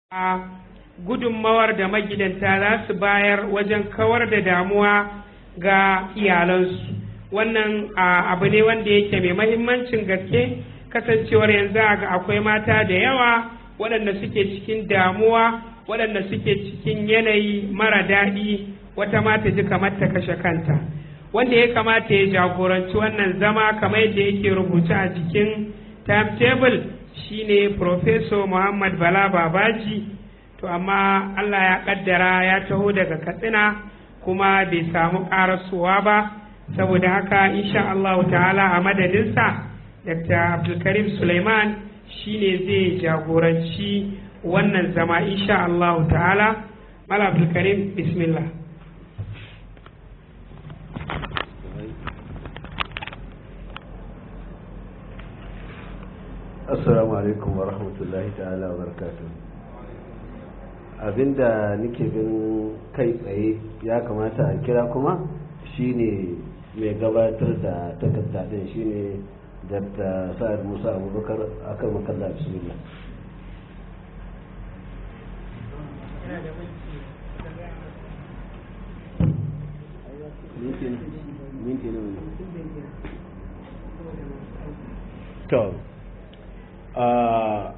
a gudunmawar da magidanta za su bayar wajen kawar da damuwa ga iyalansu wannan abu ne wanda yake mai mahimmancin gaske kasancewar yanzu ga akwai mata da yawa waɗanda suke cikin damuwa waɗanda suke cikin yanayi mara daɗi wata mata ji kamar ta kashe kanta wanda ya kamata ya jagoranci wannan zama kamar yadda yake rubuce a jikin timetable shine Professor Muhammad Bala Babaji to amma Allah ya kaddara ya taho daga Katsina kuma bai samu karasowa ba saboda haka insha Allah ta'ala a madadinsa Dr. Abdulkarim Suleiman shine zai jagoranci wannan zama insha Allah ta'ala Mala Abdulkarim bismillah assalamu alaikum wa rahmatullahi ta'ala wa barakatuh abinda nake bin kai tsaye ya kamata a kira kuma shine mai gabatar da takarda din shine dr sa'ad musa abubakar akan makalla bismillah minti ne to a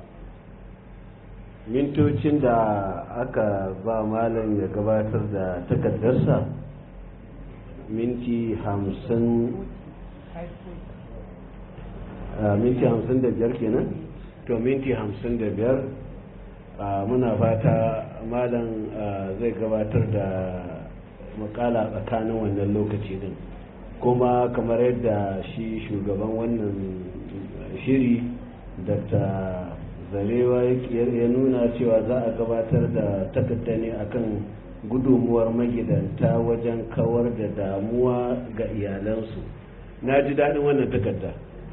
mintocin da aka ba malam ya gabatar da takardarsa minti hamsin minti hamsin da biyar kenan to minti hamsin da biyar muna fata malam zai gabatar da makala tsakanin wannan lokaci din kuma kamar yadda shi shugaban wannan shiri dr zarewa ya nuna cewa za a gabatar da takarda ne akan gudunmuwar magidanta wajen kawar da damuwa ga iyalansu na ji daɗin wannan takarda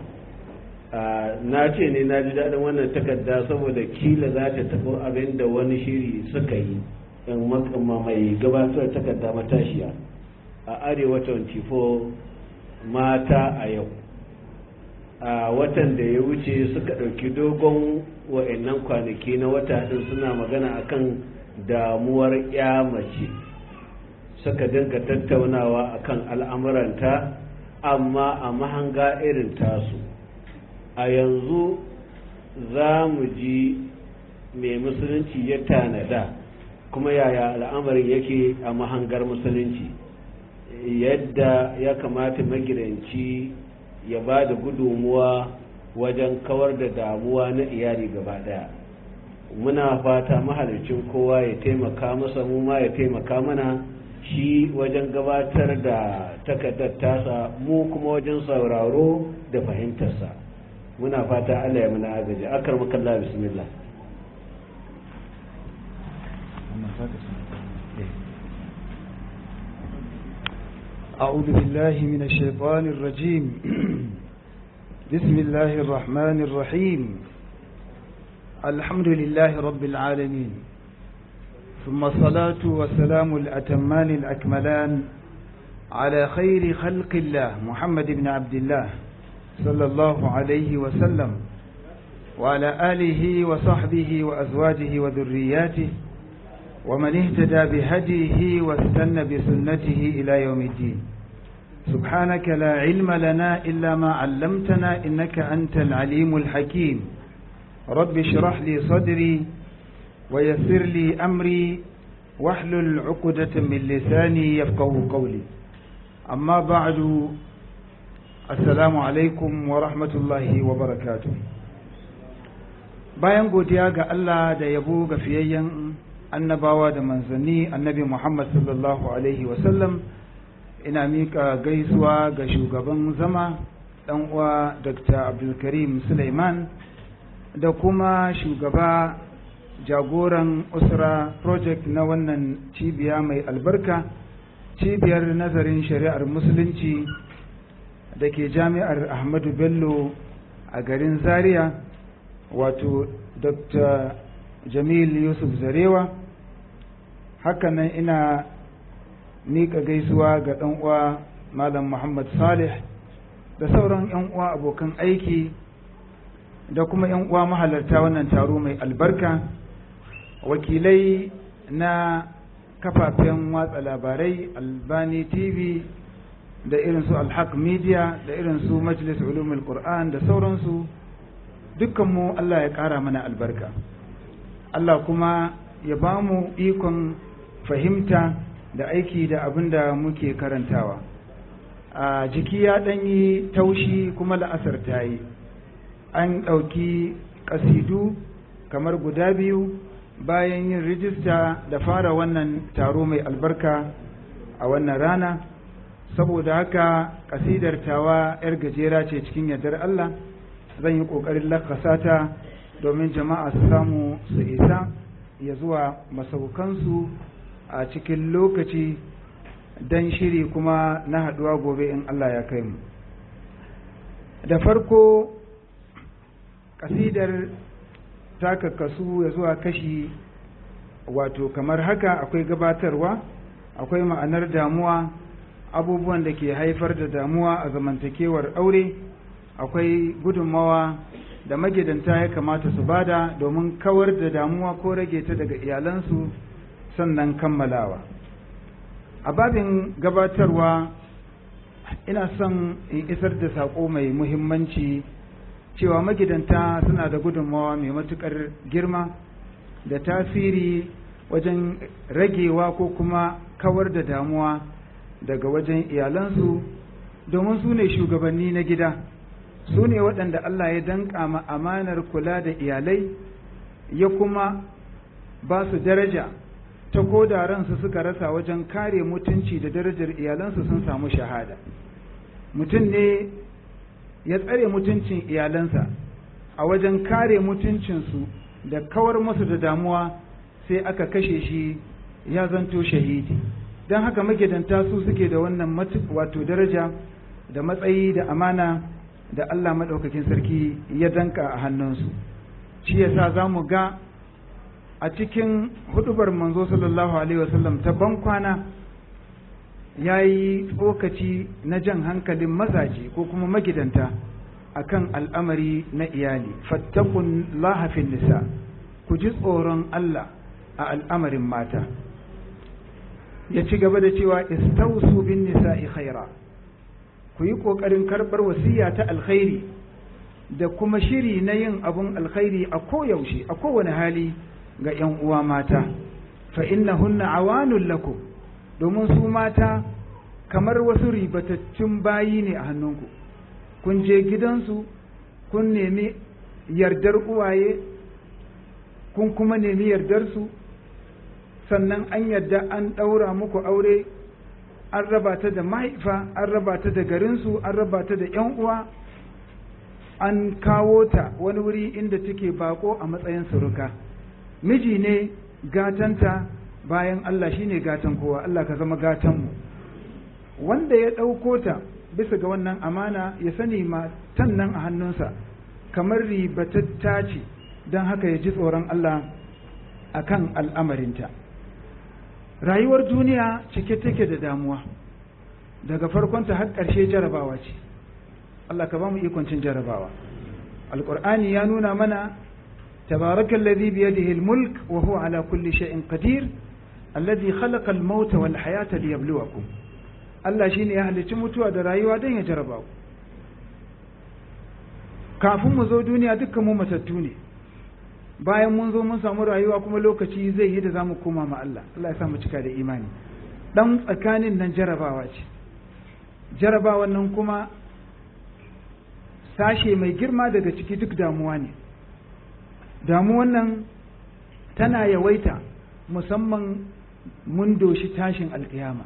na ce ne na ji daɗin wannan takarda saboda kila za ta taɓo abin da wani shiri suka yi in makama mai gabatar takarda matashiya a arewa 24 mata a yau a watan da ya wuce suka ɗauki dogon wa'annan kwanaki na wata ɗin suna magana akan damuwar ya mace suka dinga tattaunawa akan al'amuranta amma a mahanga irin tasu a yanzu za mu ji mai musulunci ya tanada kuma yaya al'amarin yake a mahangar musulunci yadda ya kamata magidanci ya ba da gudunmuwa wajen kawar da damuwa na iyali gaba daya muna fata mahalicin kowa ya taimaka masa mu ma ya taimaka mana shi wajen gabatar da takardar tasa mu kuma wajen sauraro da fahimtarsa muna fata allah ya muna agaji akar makalla bismillah أعوذ بالله من الشيطان الرجيم بسم الله الرحمن الرحيم الحمد لله رب العالمين ثم الصلاة والسلام الأتمان الأكملان على خير خلق الله محمد بن عبد الله صلى الله عليه وسلم وعلى آله وصحبه وأزواجه وذرياته ومن اهتدى بهديه واستنى بسنته إلى يوم الدين سبحانك لا علم لنا إلا ما علمتنا إنك أنت العليم الحكيم رب اشرح لي صدري ويسر لي أمري واحلل عقدة من لساني يفقه قولي أما بعد السلام عليكم ورحمة الله وبركاته bayan godiya ga Allah da yabo ga fiyayyen annabawa da manzanni annabi Muhammad sallallahu Alaihi wasallam ina mika gaisuwa ga shugaban zama ɗan uwa Dr. Abdulkarim Suleiman da kuma shugaba jagoran usra project na wannan cibiya mai albarka cibiyar nazarin shari'ar musulunci da ke jami'ar Ahmadu Bello a garin Zaria wato Dr. Jamil Yusuf Zarewa hakanan ina miƙa gaisuwa ga ɗan uwa Malam Muhammad Salih da sauran 'yan uwa abokan aiki da kuma 'yan uwa mahalarta wannan taro mai albarka wakilai na kafafen watsa labarai albani tv da irin su alhaq media da irin su majlis ulumul qur'an da sauransu dukkanmu Allah ya ƙara mana albarka Allah kuma ya ba mu ikon fahimta da aiki da abin da muke karantawa a jiki ya ɗanyi taushi kuma la'asar ta yi an ɗauki ƙasidu kamar guda biyu bayan yin rijista da fara wannan taro mai albarka a wannan rana saboda haka ƙasidar tawa 'yar gajera ce cikin yardar Allah zan yi ƙoƙarin lakasa ta domin jama'a su samu su isa ya zuwa masaukansu a cikin lokaci don shiri kuma na haɗuwa gobe in Allah ya kai mu da farko ƙasidar ta kakkasu ya zuwa kashi wato kamar haka akwai gabatarwa akwai ma'anar damuwa abubuwan da ke haifar da damuwa a zamantakewar aure akwai gudunmawa da magidanta ya kamata su bada domin kawar da damuwa ko rage ta daga iyalansu sannan kammalawa a babin gabatarwa ina son in isar da saƙo mai muhimmanci cewa magidanta suna da gudunmawa mai matuƙar girma da tasiri wajen ragewa ko kuma kawar da damuwa daga wajen iyalansu domin su ne shugabanni na gida su ne waɗanda Allah ya danƙa ma amanar kula da iyalai ya kuma ba su daraja ta ko da ransu suka rasa wajen kare mutunci da darajar iyalansu sun samu shahada mutum ne ya tsare mutuncin iyalansa a wajen kare mutuncinsu da kawar musu da damuwa sai aka kashe shi ya zanto shahidi don haka magidanta su suke da wannan wato daraja da matsayi da amana da Allah maɗaukakin sarki ya danka a hannunsu shi yasa za mu ga a cikin hudubar manzo sallallahu alaihi wasallam ta bankwana ya yi tsokaci na jan hankalin mazaje ko kuma magidanta akan al'amari na iyali fattakun lahafin nisa ku ji tsoron Allah a al'amarin mata ya ci gaba da cewa istausu bin nisa'i khaira ku yi ƙoƙarin karɓar wasiya ta alkhairi da kuma shiri na yin abun alkhairi a koyaushe a kowane hali ga ‘yan uwa mata fa hunna awanun lakum domin su mata kamar wasu ribatattun bayi ne a hannunku kun je gidansu kun nemi yardar uwaye kun kuma nemi yardarsu sannan an yarda an ɗaura muku aure an raba ta da mahaifa an raba ta da garinsu an raba ta da ‘yan uwa an kawo ta wani wuri inda take bako a matsayin suruka miji ne gatanta bayan Allah shine gatan kowa Allah ka zama gatanmu wanda ya ɗauko ta bisa ga wannan amana ya sani matan nan a hannunsa kamar ribatatta ce don haka ya ji tsoron Allah a kan al'amarinta rayuwar duniya cike take da damuwa daga farkonta har ƙarshe jarabawa ce Allah ka ba mu ikoncin jarabawa alƙur'ani ya nuna mana tabarakan ladhi biyadihi al-mulk wa huwa ala kulli shay'in qadir alladhi khalaqa al-mauta wal hayata liyabluwakum Allah shine ya halicci mutuwa da rayuwa don ya jaraba ku kafin mu zo duniya dukkan mu matattu ne bayan mun zo mun samu rayuwa kuma lokaci zai yi da za mu koma ma Allah Allah ya sa mu cika da imani dan tsakanin nan jarabawa ce jarabawan nan kuma sashe mai girma daga ciki duk damuwa ne damuwan nan tana yawaita musamman mun doshi tashin alkiyama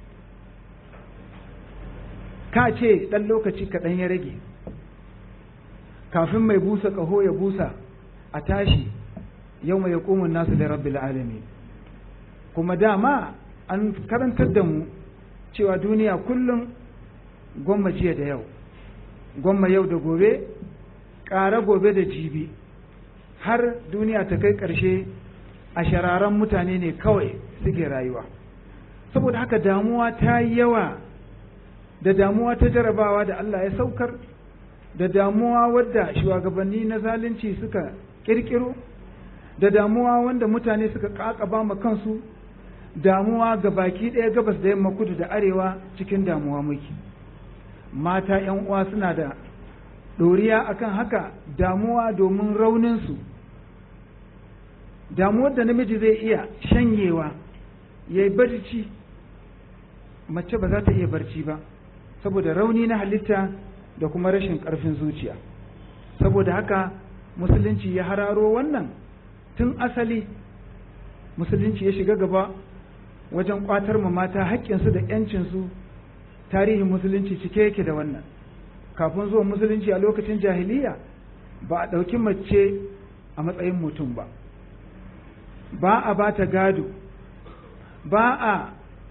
ka ce ɗan lokaci kaɗan ya rage kafin mai busa ƙaho ya busa a tashi yau mai yaƙumun nasu da rabbil alami kuma dama an karantar da mu cewa duniya kullum gwamma jiya da yau gwamma yau da gobe ƙara gobe da jibi har duniya ta kai ƙarshe a shararan mutane ne kawai suke rayuwa saboda haka damuwa ta yi yawa da damuwa ta jarabawa da Allah ya saukar da damuwa wadda shugabanni na zalunci suka kirkiro da damuwa wanda mutane suka ƙaƙaba ma kansu damuwa ga baki ɗaya gabas da yamma kudu da arewa cikin damuwa muke mata ‘yan uwa suna da ɗoriya akan haka damuwa domin rauninsu damuwar da namiji zai iya shanyewa ya yi barci mace ba za ta iya barci ba saboda rauni na halitta da kuma rashin ƙarfin zuciya saboda haka musulunci ya hararo wannan tun asali musulunci ya shiga gaba wajen ƙwatar ma mata haƙƙinsu da ‘yancinsu tarihin musulunci cike yake da wannan kafin zuwa musulunci a lokacin jahiliya ba a ɗauki mace a matsayin mutum ba ba a ba ta gado ba a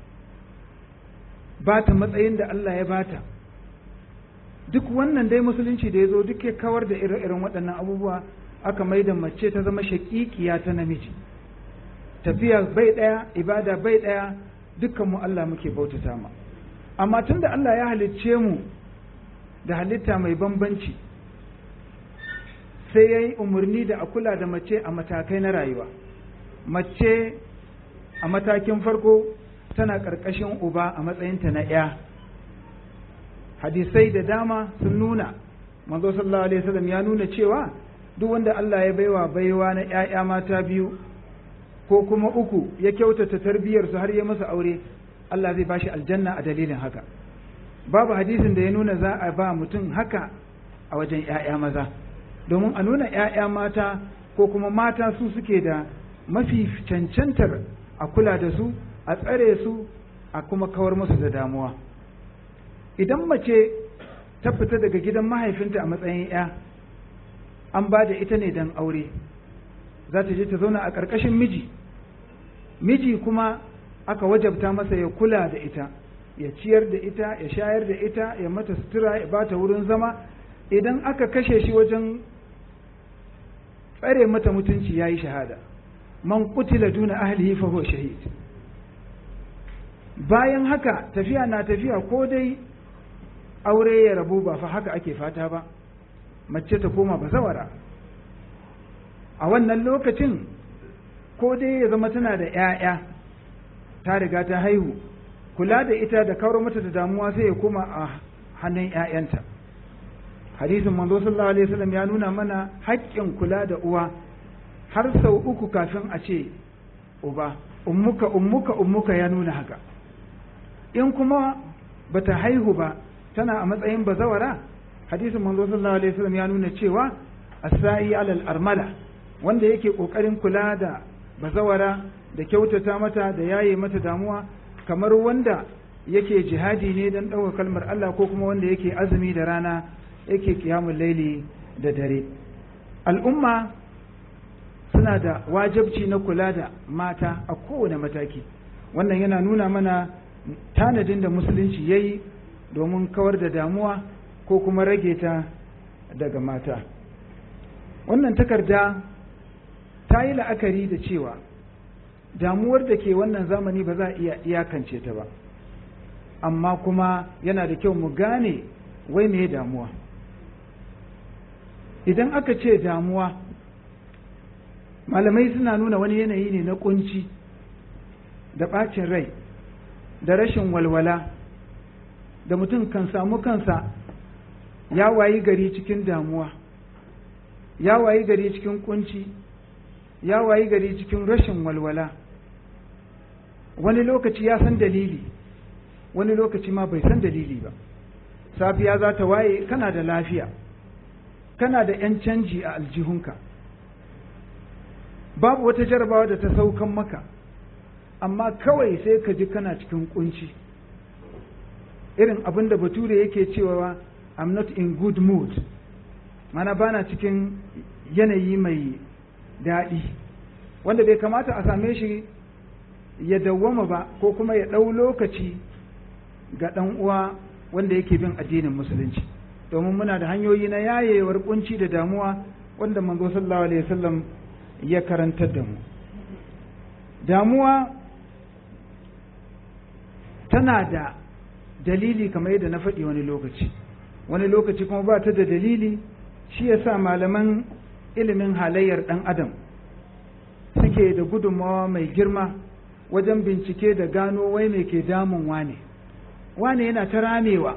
ba ta matsayin da Allah ya bata duk wannan dai musulunci da ya zo duk ya kawar da ire-iren waɗannan abubuwa aka mai da mace ta zama shaƙiƙiya ta namiji tafiya bai ɗaya ibada bai ɗaya dukkanmu Allah muke bautata ma amma tun da Allah ya halicce mu da halitta mai bambanci sai ya yi umarni da a kula da mace a matakai na rayuwa mace a matakin farko tana ƙarƙashin uba a matsayinta na ‘ya hadisai da dama sun nuna manzo sallallahu alaihi wasallam ya nuna cewa duk wanda Allah ya baiwa baiwa na ‘ya'ya mata biyu ko kuma uku ya kyautata tarbiyyarsu har ya masa aure Allah zai bashi aljanna a dalilin haka babu hadisin da ya nuna za a ba mutum haka a wajen ‘ya'ya maza domin a nuna ‘ya'ya mata ko kuma mata su suke da mafi cancantar a kula da su a tsare su a kuma kawar musu da damuwa idan mace ta fita daga gidan mahaifinta a matsayin ‘ya an ba da ita ne don aure za ta je ta zauna a ƙarƙashin miji miji kuma aka wajabta masa ya kula da ita ya ciyar da ita ya shayar da ita ya mata sutura ya bata wurin zama idan aka kashe shi wajen tsare mata mutunci ya yi shahada man kutila duna ahlihi fa huwa shahid bayan haka tafiya na tafiya ko dai aure ya rabu ba fa haka ake fata ba mace ta koma bazawara a wannan lokacin ko dai ya zama tana da 'ya'ya ta riga ta haihu kula da ita da kawar mata da damuwa sai ya koma a hannun 'ya'yanta hadisin manzo sallallahu alaihi wasallam ya nuna mana haƙƙin kula da uwa har sau uku kafin a ce uba ummuka ummuka ummuka ya nuna haka in kuma bata haihu ba tana a matsayin bazawara hadisin manzo sallallahu alaihi wasallam ya nuna cewa asai alal armala wanda yake kokarin kula da bazawara da kyautata mata da yaye mata damuwa kamar wanda yake jihadi ne don ɗaukar kalmar Allah ko kuma wanda yake azumi da rana yake kiyamun laili da dare al'umma suna da wajabci na kula da mata a kowane mataki wannan yana nuna mana tanadin da musulunci ya yi domin kawar da damuwa ko kuma rage ta daga mata wannan takarda ta yi la'akari da cewa damuwar da ke wannan zamani ba za a iya iyakance ta ba amma kuma yana da kyau mu gane wai me damuwa idan aka ce damuwa malamai suna nuna wani yanayi ne na kunci da ɓacin rai da rashin walwala da mutum kan samu kansa ya wayi gari cikin damuwa ya wayi gari cikin kunci ya wayi gari cikin rashin walwala wani lokaci ya san dalili wani lokaci ma bai san dalili ba safiya za ta waye kana da lafiya kana da 'yan canji a aljihunka babu wata jarabawa da ta saukan maka amma kawai sai ka ji kana cikin kunci irin abin da bature yake cewa i'm not in good mood mana bana cikin yanayi mai daɗi wanda bai kamata a same shi ya dawwama ba ko kuma ya ɗau lokaci ga ɗan uwa wanda yake bin addinin musulunci domin muna da hanyoyi na yayewar kunci da damuwa wanda manzo sallallahu alaihi wasallam ya karantar da mu damuwa tana da dalili kamar yadda na faɗi wani lokaci wani lokaci kuma ba ta da dalili shi yasa malaman ilimin halayyar ɗan adam suke da gudunmawa mai girma wajen bincike da gano wai mai ke damun wane wane yana ta ramewa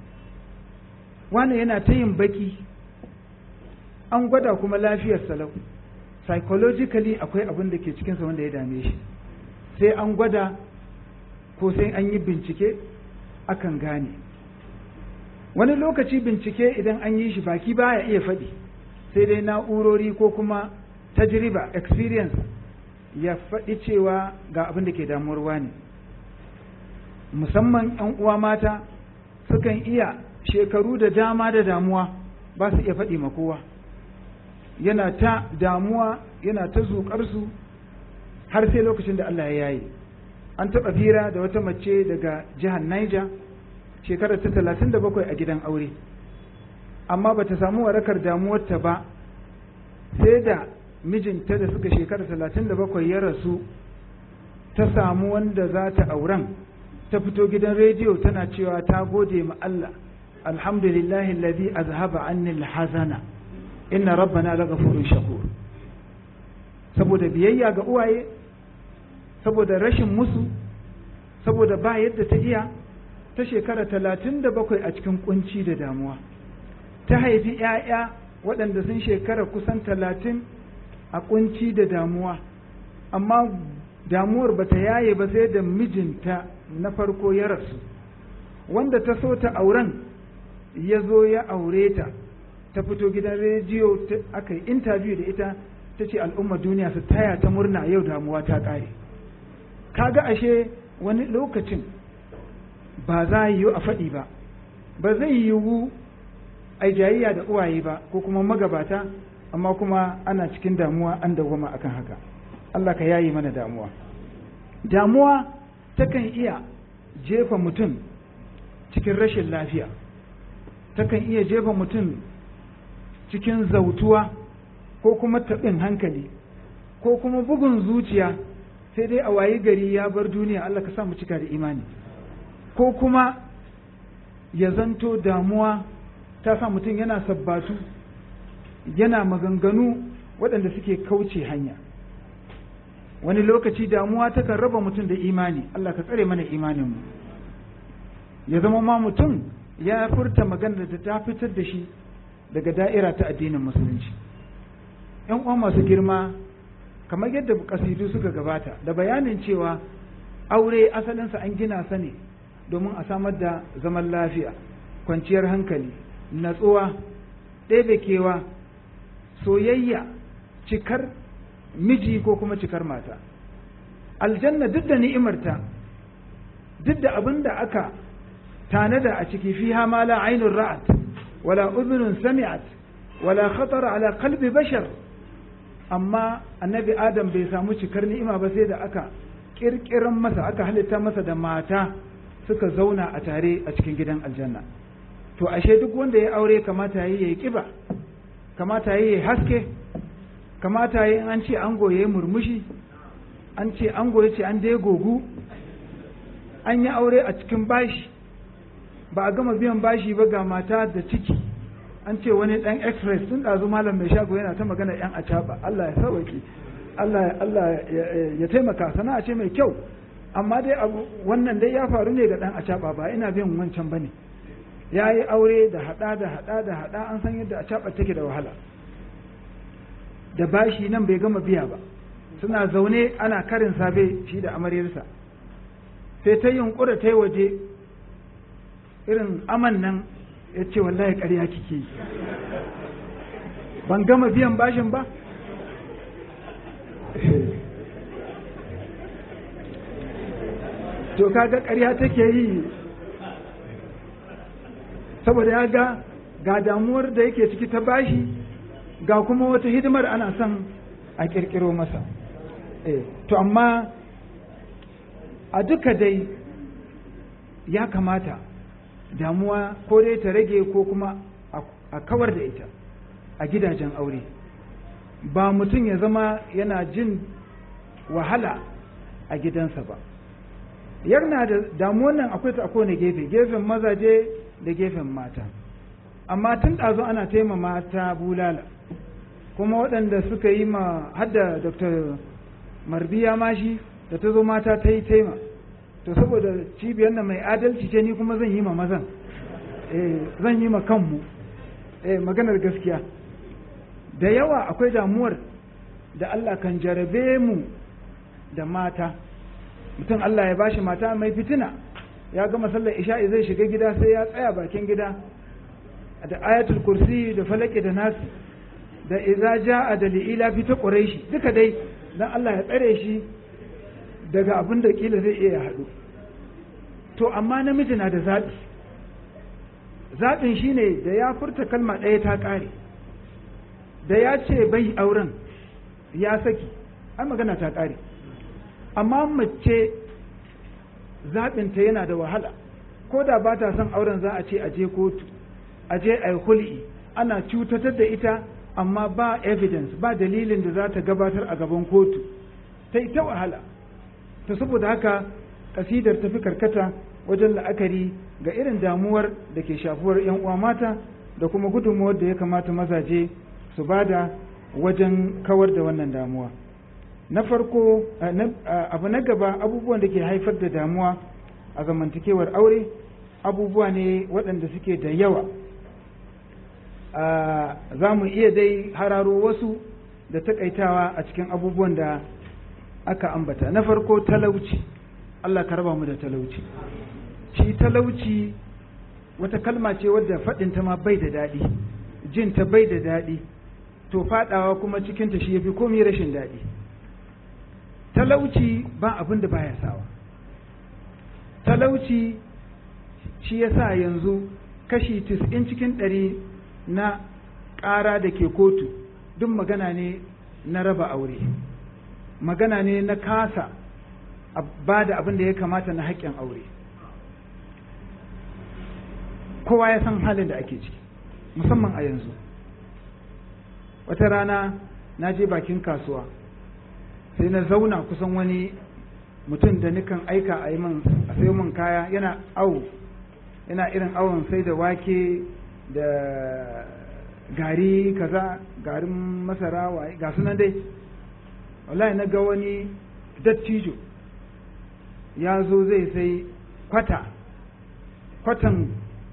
wane yana ta yin baki an gwada kuma lafiyar salau psychologically akwai abin da ke cikinsa wanda ya dame shi sai an gwada ko sai an yi bincike akan gane wani lokaci bincike idan an yi shi baki baya iya faɗi sai dai na'urori ko kuma tajriba experience ya faɗi cewa ga abin da ke damuwarwa ne musamman 'yan uwa mata sukan iya shekaru da dama da damuwa ba su iya faɗi ma kowa yana ta damuwa yana ta zuƙarsu har sai lokacin da Allah ya yayi an taɓa fira da wata mace daga jihar Niger shekarar ta talatin da bakwai a gidan aure amma ba ta samu warakar damuwarta ba sai da mijinta da suka shekara talatin da bakwai ya rasu ta samu wanda za ta auren ta fito gidan rediyo tana cewa ta gode ma Allah alhamdulillahi alladhi azhaba anni alhazana inna rabbana laghafurun shakur saboda biyayya ga uwaye saboda rashin musu saboda ba yadda ta iya ta shekara talatin da bakwai a cikin kunci da damuwa ta haifi ‘ya'ya waɗanda sun shekara kusan talatin a kunci da damuwa amma damuwar bata yaye ba sai da mijinta na farko ya rasu wanda ta so ta auren ya zo ya aure ta ta fito gidan rediyo aka yi interview da ita ta ce al'umma duniya su taya ta murna yau damuwa ta ƙare kaga ashe wani lokacin ba za yi a faɗi ba ba zai yiwu a jayayya da uwaye ba ko kuma magabata amma kuma ana cikin damuwa an dawwama akan haka Allah ka yayi mana damuwa damuwa takan iya jefa mutum cikin rashin lafiya takan iya jefa mutum cikin zautuwa ko kuma taɓin hankali ko kuma bugun zuciya sai dai a wayi gari ya bar duniya Allah ka sa mu cika da imani ko kuma ya zanto damuwa ta sa mutum yana sabbatu yana maganganu waɗanda suke kauce hanya wani lokaci damuwa takan raba mutum da imani Allah ka tsare mana imaninmu ya zama ma mutum ya furta magana da ta fitar da shi daga da'ira ta addinin musulunci ‘yan uwa masu girma kamar yadda kasidu suka gabata da bayanin cewa aure asalinsa an gina sa ne domin a samar da zaman lafiya kwanciyar hankali natsuwa ɗebe kewa soyayya cikar miji ko kuma cikar mata aljanna duk da ni'imarta duk da abin da aka tanada a ciki fiha ma la ainun ra'at wala udhunun sami'at wala khatara ala qalbi bashar amma annabi adam bai samu cikar ni'ima ba sai da aka kirkiran masa aka halitta masa da mata suka zauna a tare a cikin gidan aljanna to ashe duk wanda ya aure kamata yi yayi kiba kamata yi yayi haske kamata yi an ce an goye murmushi an ce an goye ce an dai gogu an yi aure a cikin bashi ba a gama biyan bashi ba ga mata da ciki an ce wani dan express tun ɗazu malam mai shago yana ta magana yan acaba Allah ya sauki Allah Allah ya taimaka sana'a ce mai kyau amma dai wannan dai ya faru ne ga dan acaba ba ina bin wancan bane ya yi aure da hada da hada da hada an san yadda acaba take da wahala da bashi nan bai gama biya ba suna zaune ana karin safe shi da amaryarsa sai ta yunkura ta yi waje irin aman nan ya ce wallahi ƙarya kike yi ban gama biyan bashin ba to kaga ƙarya take yi saboda ya ga ga damuwar da yake ciki ta bashi ga kuma wata hidimar ana son a ƙirƙiro masa to amma a duka dai ya kamata damuwa ko dai ta rage ko kuma a kawar da ita a gidajen aure ba mutum ya zama yana jin wahala a gidansa ba yarna da damuwan nan akwai ta a kowane gefe gefen mazaje da gefen mata amma tun ɗazu ana taima mata bulala kuma waɗanda suka yi ma hadda dr marbiya ma shi da ta zo mata ta yi taima to saboda cibiyar nan mai adalci ce ni kuma zan yi ma mazan zan yi ma kanmu maganar gaskiya da yawa akwai damuwar da Allah kan jarabe mu da mata mutum Allah ya bashi mata mai fitina ya gama sallar isha'i zai shiga gida sai ya tsaya bakin gida da ayatul kursi da falaki da nasu da iza ja'a da li'ila fi ta quraishi duka dai dan Allah ya tsare shi daga abin da kila zai iya haɗu to amma namiji na da zaɓi zaɓin shine da ya furta kalma ɗaya ta ƙare da ya ce bai auren ya saki ai magana ta ƙare amma mace zaɓinta yana da wahala ko da ba ta son auren za a ce a je kotu a je a yi hul'i ana cutatar da ita amma ba evidence ba dalilin da za ta gabatar a gaban kotu ta yi ta wahala ta saboda haka kasidar tafi karkata wajen la'akari ga irin damuwar da ke shafuwar 'yan uwa mata da kuma gudunmuwar da ya kamata mazaje su bada wajen kawar da wannan damuwa na farko abu na gaba abubuwan da ke haifar da damuwa a zamantakewar aure abubuwa ne waɗanda suke da yawa za mu iya dai hararo wasu da takaitawa a cikin abubuwan da aka ambata na farko talauci Allah ka raba mu da talauci shi talauci wata kalma ce wadda faɗinta ma bai da daɗi jinta bai da daɗi to faɗawa kuma cikinta shi ya fi komai rashin daɗi talauci ba abin da baya sawa talauci shi ya sa yanzu kashi tis'in cikin ɗari na ƙara da ke kotu duk magana ne na raba aure magana ne na kasa ba da abin da ya kamata na haƙƙin aure kowa ya san halin da ake ciki musamman a yanzu wata rana na je bakin kasuwa sai na zauna kusan wani mutum da nikan aika a yi min a sayo min kaya yana awo yana irin awon sai da wake da gari kaza garin masara waye ga sunan dai wallahi na ga wani dattijo ya zo zai sai kwata kwatan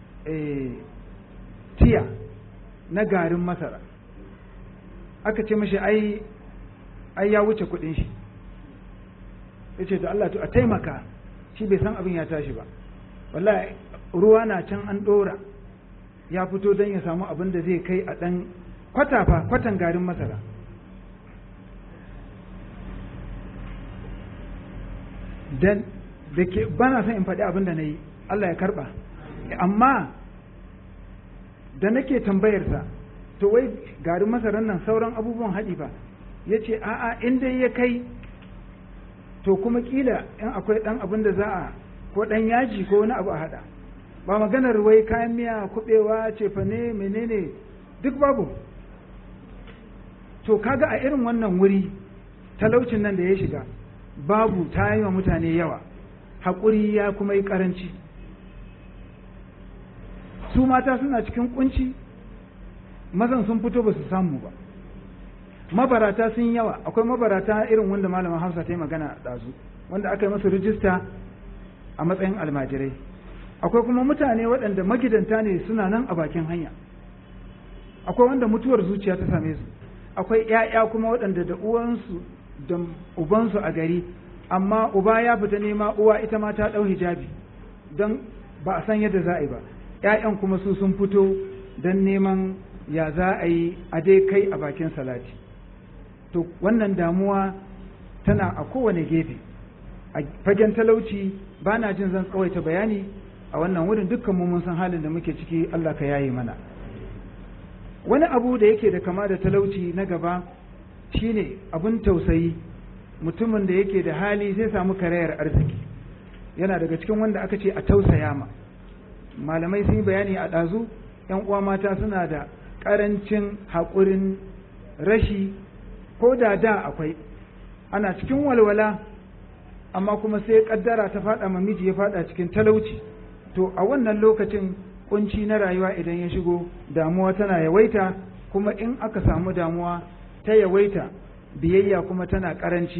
tiya na garin masara aka ce mashi ai ai ya wuce kudin shi ya ce da Allah to a taimaka shi bai san abin ya tashi ba wallahi ruwa na can an ɗora ya fito don ya samu abin da zai kai a ɗan kwata fa kwatan garin masara dan da ke bana son in faɗi abin da na yi Allah ya karɓa amma da nake tambayarsa to wai garin masarar nan sauran abubuwan haɗi ba ya ce a'a in dai ya kai to kuma kila in akwai ɗan abin da za a ko ɗan yaji ko wani abu a haɗa ba maganar wai kayan miya kuɓewa cefane menene duk babu to kaga a irin wannan wuri talaucin nan da ya shiga babu ta yi wa mutane yawa haƙuri ya kuma yi ƙaranci su mata suna cikin kunci mazan sun fito ba su samu ba mabarata sun yawa akwai mabarata irin wanda malamin hausa ta yi magana ɗazu wanda aka yi masu rijista a matsayin almajirai akwai kuma mutane waɗanda magidanta ne suna nan a bakin hanya akwai wanda mutuwar zuciya ta same su akwai ‘ya'ya kuma waɗanda da uwansu da ubansu a gari amma uba ya fita nema uwa ita ma ta ɗau hijabi don ba a san yadda za a yi ba ‘ya'yan kuma su sun fito don neman ya za a yi a dai kai a bakin salati to wannan damuwa tana a kowane gefe a fagen talauci ba na jin zan tsawaita bayani a wannan wurin dukkan mu mun san halin da muke ciki Allah ka yaye mana wani abu da yake da kama da talauci na gaba shine abun tausayi mutumin da yake da hali zai samu karayar arziki yana daga cikin wanda aka ce a tausaya ma malamai sun yi bayani a ɗazu ‘yan uwa mata suna da ƙarancin haƙurin rashi ko da da akwai ana cikin walwala amma kuma sai ƙaddara ta faɗa ma miji ya faɗa cikin talauci to a wannan lokacin kunci na rayuwa idan ya shigo damuwa tana yawaita kuma in aka samu damuwa ta yawaita biyayya kuma tana ƙaranci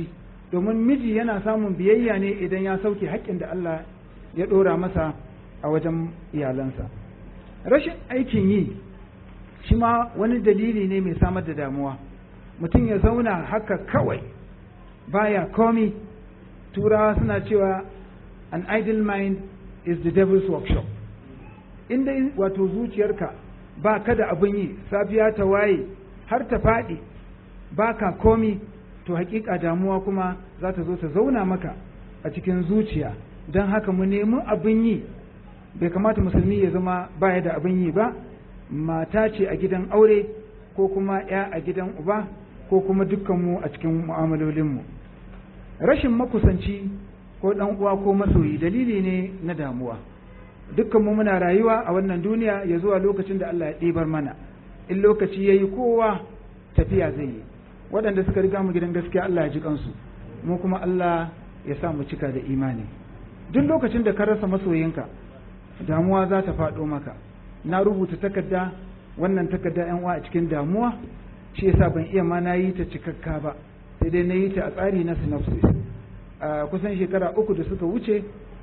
domin miji yana samun biyayya ne idan ya sauke haƙƙin da Allah ya ɗora masa a wajen iyalansa rashin aikin yi shi ma wani dalili ne mai samar da damuwa mutum ya zauna haka kawai baya komi turawa suna cewa an idle mind is the devil's workshop inda wato zuciyarka ba ka da abin yi safiya ta waye har ta faɗi ba ka komi to hakika damuwa kuma za ta zo ta zauna maka a cikin zuciya don haka mu nemi abin yi bai kamata musulmi ya zama baya da abin yi ba mata ce a gidan aure ko kuma ya a gidan uba ko kuma dukkanmu a cikin mu'amalolinmu rashin makusanci ko ɗan uwa ko masoyi dalili ne na damuwa dukkanmu muna rayuwa a wannan duniya ya zuwa lokacin da Allah ya ɗibar mana in lokaci ya yi kowa tafiya zai yi waɗanda suka riga mu gidan gaskiya Allah ya ji kansu mu kuma Allah ya sa mu cika da imani duk lokacin da ka rasa masoyinka damuwa za ta faɗo maka na rubuta takarda wannan takarda yan uwa a cikin damuwa shi yasa ban iya ma na yi ta cikakka ba sai dai na yi ta a tsari na synopsis a kusan shekara uku da suka wuce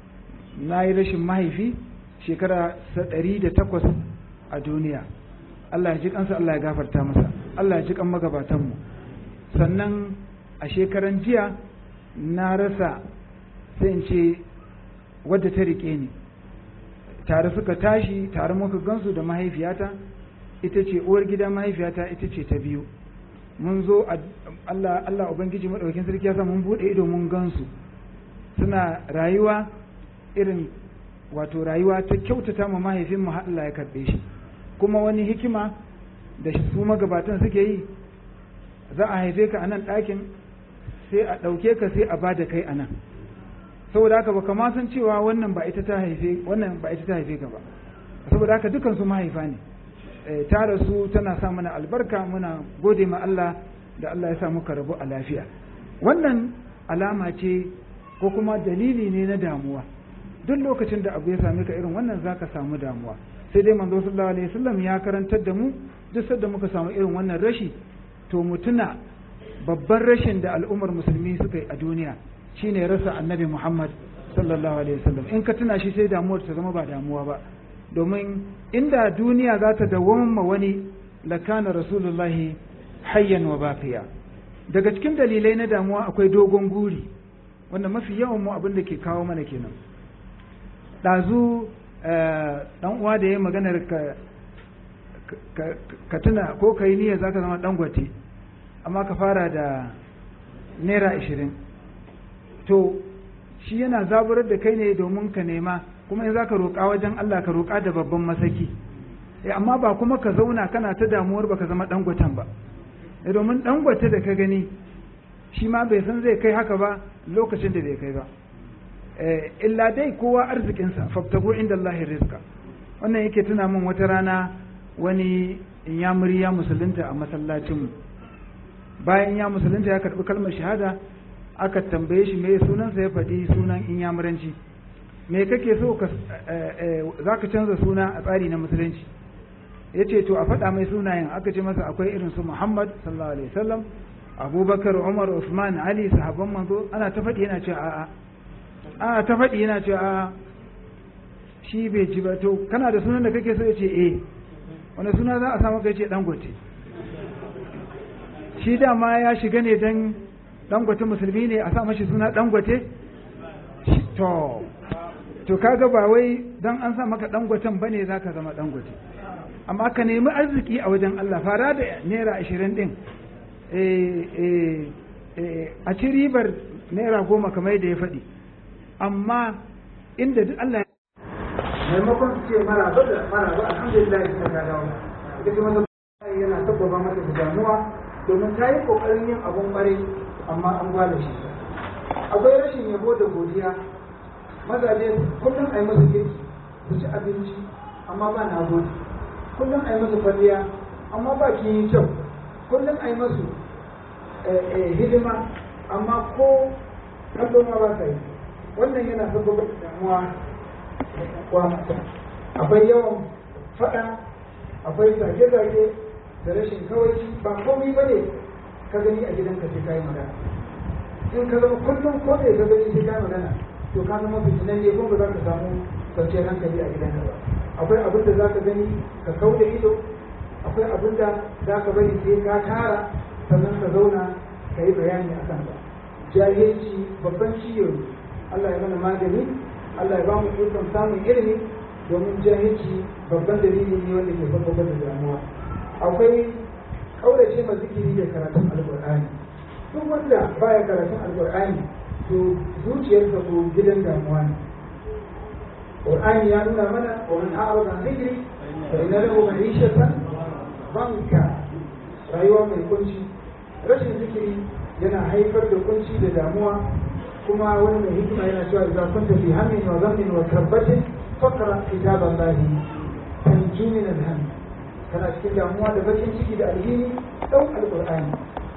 na yi rashin mahaifi shekara ɗari da takwas a duniya Allah ya ji kansa Allah ya gafarta masa Allah ya ji kan magabatanmu sannan a shekaran jiya na rasa sai in ce wadda ta riƙe ni tare suka tashi tare muka gansu da mahaifiyata ita ce uwar gida mahaifiyata ita ce ta biyu mun zo Allah Allah ubangiji madaukakin sarki ya sa mun bude ido mun gansu suna rayuwa irin wato rayuwa ta kyautata ma mahaifin mu Allah ya karbe shi kuma wani hikima da su magabatan suke yi za a haife ka a nan ɗakin sai a ɗauke ka sai a bada kai a nan saboda haka baka ma san cewa wannan ba ita ta haife wannan ba ita ta haife ka ba saboda haka dukan su mahaifa ne ta rasu tana sa mana albarka muna gode ma Allah da Allah ya sa muka rabu a lafiya wannan alama ce ko kuma dalili ne na damuwa duk lokacin da abu ya same ka irin wannan zaka samu damuwa sai dai manzo sallallahu alaihi wasallam ya karantar da mu duk sanda muka samu irin wannan rashi to mu tuna babban rashin da al'ummar musulmi suka yi a duniya shine rasa annabi Muhammad sallallahu alaihi wasallam in ka tuna shi sai damuwar ta zama ba damuwa ba domin inda duniya za ta dawwama wani lakana rasulullahi hayyan wa baqiya daga cikin dalilai na damuwa akwai dogon guri wanda mafi yawan mu abin da ke kawo mana kenan ɗazu ɗan uwa da ya maganar ka ka tuna ko ka yi niyyar za ka zama ɗangwate amma ka fara da naira ashirin to shi yana zaburar da kai ne domin ka nema kuma in za ka roƙa wajen Allah ka roƙa da babban masaki amma ba kuma ka zauna kana ta damuwar ba ka zama ɗangwatan ba domin ɗangwate da ka gani shi ma bai san zai kai haka ba lokacin da bai kai ba illa dai kowa arzikinsa fabtago inda Allah rizqa wannan yake tuna min wata rana wani inyamuri ya musulunta a masallacinmu bayan ya musulunta ya karɓi kalmar shahada aka tambaye shi me sunansa ya faɗi sunan inyamuranci me kake so ka za ka canza suna a tsari na musulunci ya ce to a faɗa mai sunayen aka ce masa akwai irin su muhammad sallallahu alaihi wasallam abubakar umar usman ali sahabban manzo ana ta faɗi yana cewa a'a ana ta faɗi yana cewa a'a shi bai ji ba to kana da sunan da kake so ya ce eh wani suna za a samu kai ce dangote shi dama ya shiga ne dan dangote musulmi ne a sa mashi suna dangote to to kaga ba wai dan an sa maka dangoten bane zaka zama dangote amma ka nemi arziki a wajen Allah fara da naira ashirin din a ci ribar naira goma kamar yadda ya faɗi amma inda duk Allah maimakon su ce mara ba da mara ba alhamdulillah ita ta dawo ita kuma yana sabbaba mata da damuwa domin ta yi kokarin yin abun bare amma an gwada shi akwai rashin yabo da godiya mazaje kullum a yi musu girki su ci abinci amma ba na gode kullum a yi musu kwalliya amma ba ki yi kyau kullum a yi musu hidima amma ko kallo ma ba ka yi wannan yana sabbaba damuwa akwai yawan faɗa akwai zage-zage da rashin kawaici ba komai ba ne ka gani a gidanka sai ka yi magana in ka zama kullum ko ne ka gani sai ka magana to ka zama fitinan ne kuma ba za ka samu kwanciyar hankali a gidanka ba akwai abin da za ka gani ka kau da ido akwai abin da za ka bari sai ka tara sannan ka zauna ka yi bayani a kansa jahilci babban ciwo ne Allah ya mana magani Allah ya ba mu ikon samun ilimi domin jahilci babban dalili ne wanda ke farko da damuwa akwai kaurace ma zikiri da karatun alkur'ani duk wanda baya karatun alkur'ani to zuciyarsa ko gidan damuwa ne Qur'ani ya nuna mana wa man a'rada an dhikri fa inna lahu ma'ishatan banka rayuwa mai kunci rashin zikiri yana haifar da kunci da damuwa kuma wani mai hikima yana cewa idan kunta fi hammin wa ghammin wa karbatin faqra kitaballahi tanju min al-hamm kana cikin damuwa da bakin ciki da alhini dau alqur'ani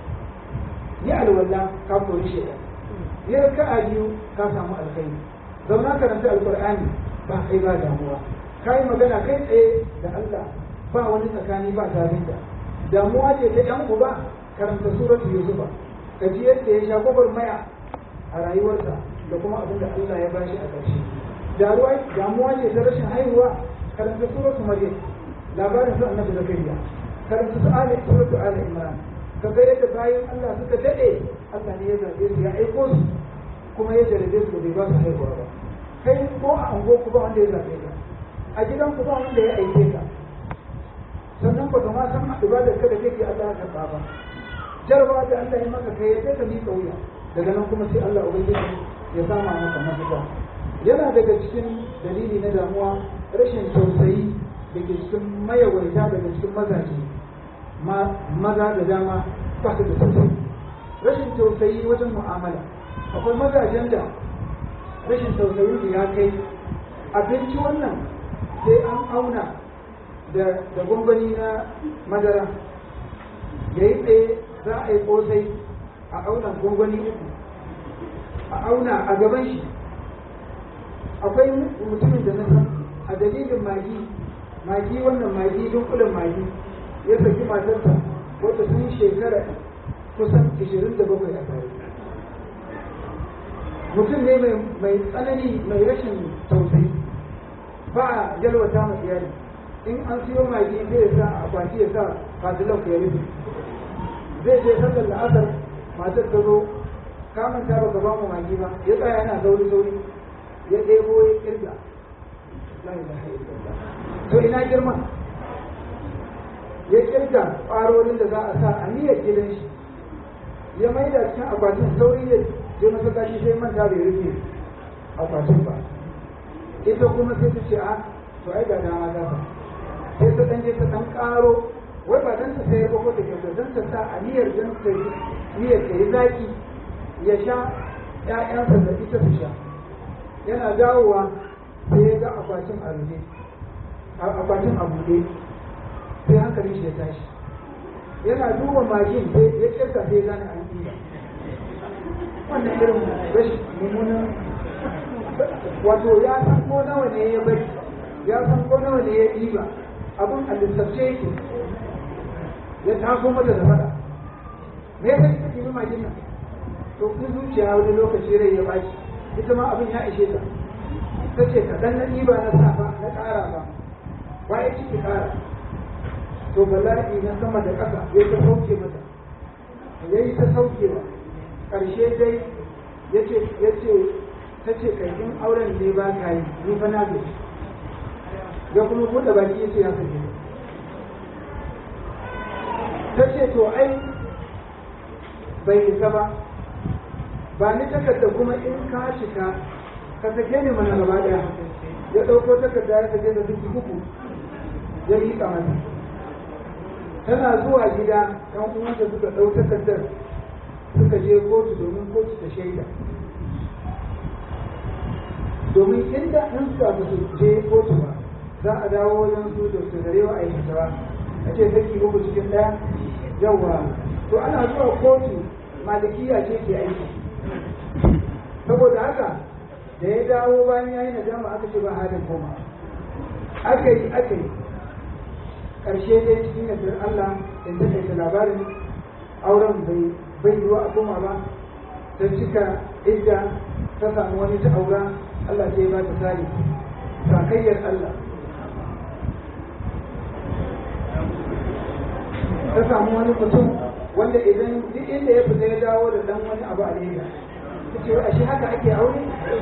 yi alwala ka koyi shi yi raka'a biyu ka samu alkhairi zauna karanta alqur'ani ba kai ba damuwa kai magana kai tsaye da Allah ba wani tsakani ba tafinta damuwa ce ta yan uba karanta suratul yusufa ka ji yadda ya sha maya a rayuwarsa da kuma abin da Allah ya bashi a ƙarshe damuwa ce ta rashin haihuwa karanta suratul maryam labarin su annabi zakariya karanta su ali suratul ali imran ka ga yadda bayan Allah suka dade Allah ne ya zabe su ya aiko su kuma ya jarabe su bai ba su haihuwa ba kai ko a ango ku ba wanda ya zabe ka a gidan ku ba wanda ya aike ka sannan ba ka ma san ibadar ka da kake Allah ya karba ba jarabawa da Allah ya maka kai sai ka miƙa wuya daga nan kuma sai Allah ubangiji ya sama maka mafita yana daga cikin dalili na damuwa rashin tausayi da ke cikin mayawaita daga cikin mazaje maza da dama ba su da tausayi rashin tausayi wajen mu'amala akwai mazajen da rashin tausayi da ya kai abinci wannan sai an auna da gwangwani na madara ya yi tsaye za a yi kosai a auna gwangwani uku a auna a gaban shi akwai mutumin da na san a dalilin magi magi wannan magi dunkulen magi ya saki matarsa wata sun shekara kusan 27 a tare mutum ne mai tsanani mai rashin tausayi ba a jalwata ma iyali in an siyo magi zai ya sa a akwati ya sa fatilan ya rufe zai je sallar la'asar matar ta zo kamun ta baka ba mu magi ba ya tsaya yana sauri sauri ya ɗebo ya kirga to ina girma ya kirga ƙwarorin da za a sa a niyyar gidan shi ya mai da cikin akwatin sauri ya je masallaci sai manta bai rufe akwatin ba ita kuma sai ta ce a to ai ga dama ta ba sai ta ɗan je ta ɗan ƙaro wai ba dan ta sayar ba ko da kyau dan ta sa a niyyar dan ta yi niyyar ta yi zaki ya sha ƴaƴansa da ita su sha yana dawowa sai ya ga akwatin a rufe akwatin a buɗe sai hankalin shi ya tashi yana duba magin sai ya kirka sai gane an ɗiba wannan irin rashin mummunan wato ya san ko nawa ne ya bari ya san ko nawa ne ya ɗiba abin a lissafce yake ya taso mata da fada me yasa kika ɗibi magin nan to kun zuciya wani lokaci rai ya baki ita ma abin ya ishe ta ta ce kaɗan na ɗiba na safa na ƙara ba ba ya ciki ƙara to bala'i na sama da ƙasa ya ta sauke mata ya yi ta saukewa ƙarshe dai ya ce ya ce ta ce kai in auren ne ba ka yi ni fa na gaji ya kuma buɗe baki ya ce ya sake ta ce to ai bai isa ba ba ni takarda kuma in ka cika ka sake ni mana gaba daya ya ɗauko takarda ya sake da duk uku ya yi mata tana zuwa gida ɗan uwanta suka ɗau takardar suka je kotu domin kotu ta shaida domin inda in suka ba su je kotu ba za a dawo wajen su da su garewa a yi fitawa a ce saki uku cikin ɗaya yawwa to ana zuwa kotu malikiya ce ke aiki saboda haka da ya dawo bayan ya yi nadama aka ce ba halin koma aka yi aka yi ƙarshe dai cikin yardar Allah in ta kai labarin auren bai bai yiwa a koma ba ta cika idda ta samu wani ta aura Allah sai ba ta sari sakayyar Allah ta samu wani mutum wanda idan duk inda ya fita ya dawo da dan wani abu a leda ta ce ashe haka ake aure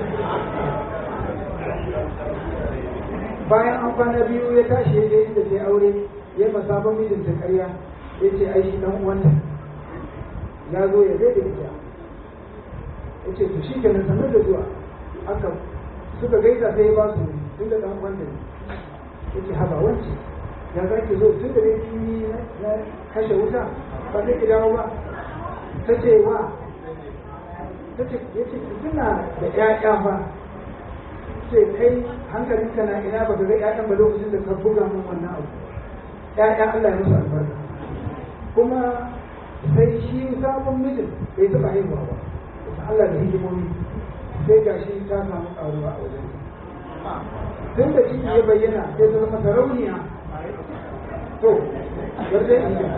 bayan an kwana biyu ya tashi ya je inda sai aure ya masabon mijinta karya ya ce ai shi dan uwanta ya zo ya gaida ita ya ce to shi kenan sanar da zuwa aka suka gaisa sai ya ba su tun da dan uwanta ne ya ce haba wance ya za ki zo tun da dai kin na kashe wuta ba zai ki dawo ba ta ce wa ta ce ya ce kina da ƴaƴa ba ce kai hankalinka na ina ba ga ƴaƴan ba lokacin da ka buga min wannan abu ƴaƴa Allah ya musu albarka kuma sai shi sabon mijin bai taɓa haihuwa ba Allah da hikimomi sai ga shi ta samu ƙaruwa a wajen tun da ciki ya bayyana sai ta zama sarauniya to bar dai an yi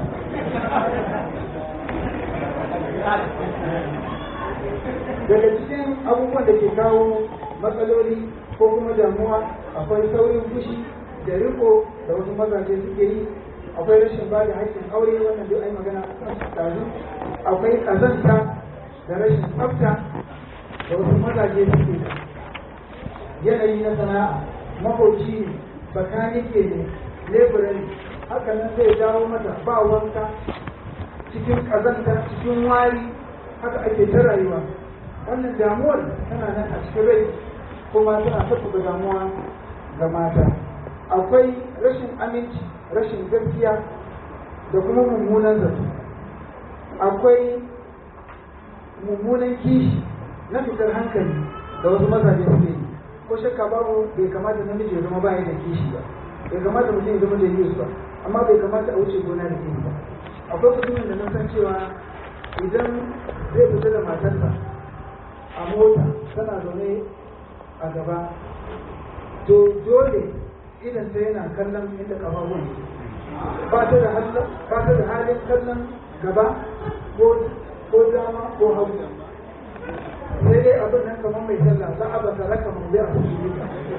daga cikin abubuwan da ke kawo matsaloli ko kuma damuwa akwai saurin fushi da riko da wasu mazaje suke yi akwai rashin ba da haƙƙin aure wannan duk ai magana tazu akwai ƙazanta da rashin tsafta da wasu mazaje suke da yanayi na sana'a makoci ne bakanike ne leburari haka nan zai dawo mata ba wanka cikin ƙazanta cikin wari haka ake ta rayuwa wannan damuwar tana nan a cikin rai kuma tana tattaba damuwa ga mata akwai rashin aminci rashin gaskiya da kuma mummunan zato akwai mummunan kishi na fitar hankali da wasu mazaje suke yi ko shakka babu bai kamata namiji ya zama bayan da kishi ba bai kamata mutum ya zama da yi ba amma bai kamata a wuce gona da kishi ba akwai mutumin da na san cewa idan zai fita da matarsa a mota tana zaune a gaba to dole idan ta yana kallon inda kafafun ba ta da ba ta da halin kallon gaba ko ko dama ko hagu sai dai abin nan kamar mai sallah za a bata raka mu zai a cikin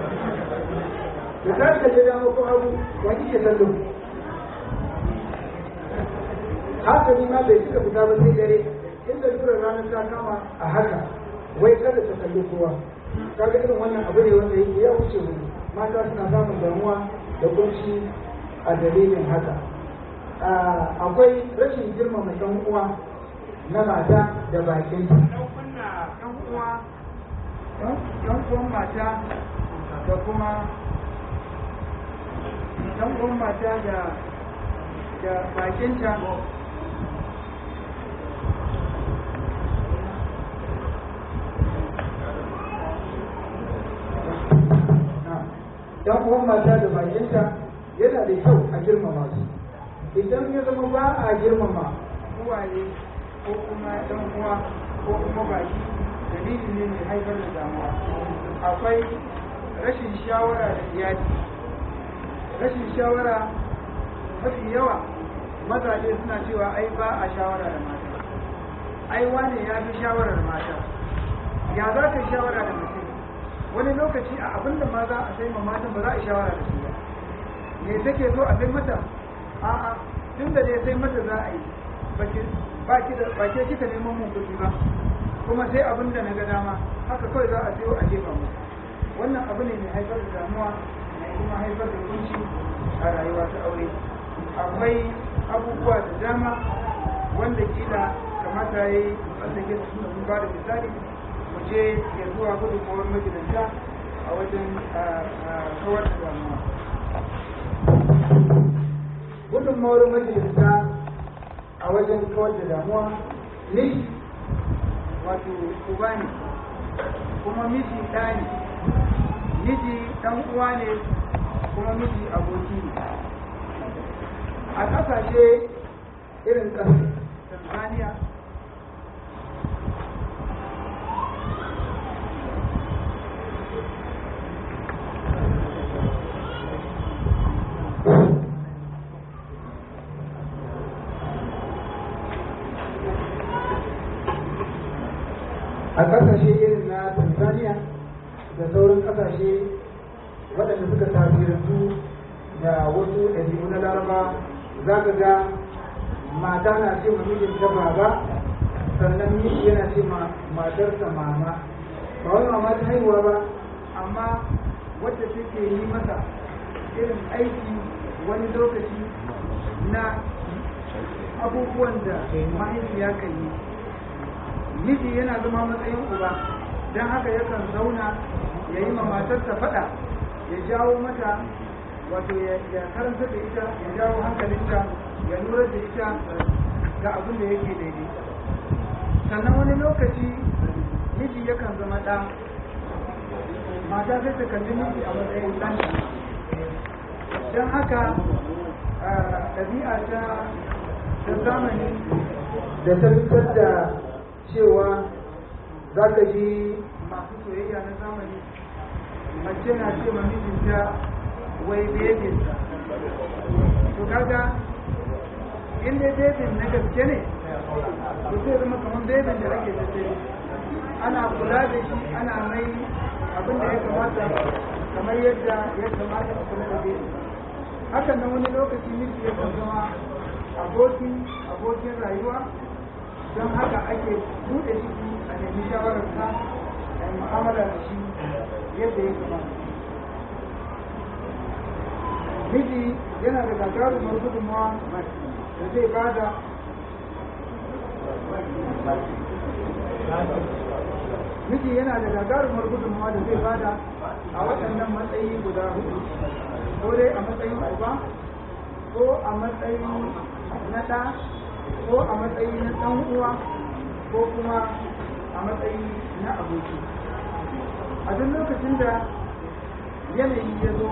da ta kalle dama ko hagu wani ke sallo haka ni ma bai cika fita ba sai dare inda lura ranar ta kama a haka wai kada ta kalli kowa kaga irin wannan abu ne wanda yake ya wuce mu mata suna samun damuwa da kunci a dalilin haka akwai rashin girmama ɗan uwa na mata da bakin ɗan uwa ɗan uwan mata da kuma ɗan uwan mata da da bakinta dan uwan mata da bakinta yana da kyau a girmama su idan ya zama ba a girmama uwaye ko kuma dan uwa ko kuma baki dalili ne mai haifar da damuwa akwai rashin shawara da iyali rashin shawara mafi yawa mazaje suna cewa ai ba a shawara da mata ai wane ya fi shawarar mata ya za ka shawara da mutum wani lokaci a abin da ma za a sai ma matan ba za a shawara da su ba me take so a sai mata a'a tun da dai sai mata za a yi ba ki da ba ke kika neman mun kuɗi ba kuma sai abin da na ga dama haka kawai za a sayo a jefa mu wannan abu ne mai haifar da damuwa mai kuma haifar da kunci a rayuwa ta aure akwai abubuwa da dama wanda kila kamata ya yi wanda ke su mun ba da misali mu je ya zuwa gudunmawar magidanta a wajen kawar da damuwa gudunmawar magidanta a wajen kawar da damuwa ne wato uba ne kuma miji ɗa ne miji ɗan uwa ne kuma miji aboki ne a ƙasashe irin ƙasar tanzania ƙasashe irin na tanzania da sauran ƙasashe waɗanda suka tasirantu da wasu ɗabi'u na laraba za ka ga mata na ce ma mijinta baba sannan miji yana ce ma matarsa mama ba wani mama ta haihuwa ba amma wadda take yi masa irin aiki wani lokaci na abubuwan da mahaifiya kan yi miji yana zama matsayin uba don haka yakan zauna ya yi ma matarsa faɗa ya jawo mata wato ya karanta da ita ya jawo hankalinta ya lura da ita ga abin da yake daidai sannan wani lokaci miji yakan zama ɗa mata sai ta kalli miji a matsayin ɗanta don haka ɗabi'a ta ta zamani da ta fitar da cewa za ka ji masu soyayya na zamani mace na ce ma mijinta wai bebinsa to kaga in dai bebin na gaske ne to zai zama kamar bebin da ake tafe ana kula da shi ana mai abin da ya kamata kamar yadda ya kamata a kula da bebin hakan nan wani lokaci miji ya zama abokin abokin rayuwa don haka ake buɗe ciki a nemi shawararsa a yi mu'amala da shi yadda ya kamata miji yana da gagarumar gudunmawa da zai bada miji yana da gagarumar gudunmawa da zai bada a waɗannan matsayi guda hudu ko dai a matsayin uba ko a matsayin na ɗa ko a matsayi na ɗan uwa ko kuma a matsayi na aboki a duk lokacin da yanayi ya zo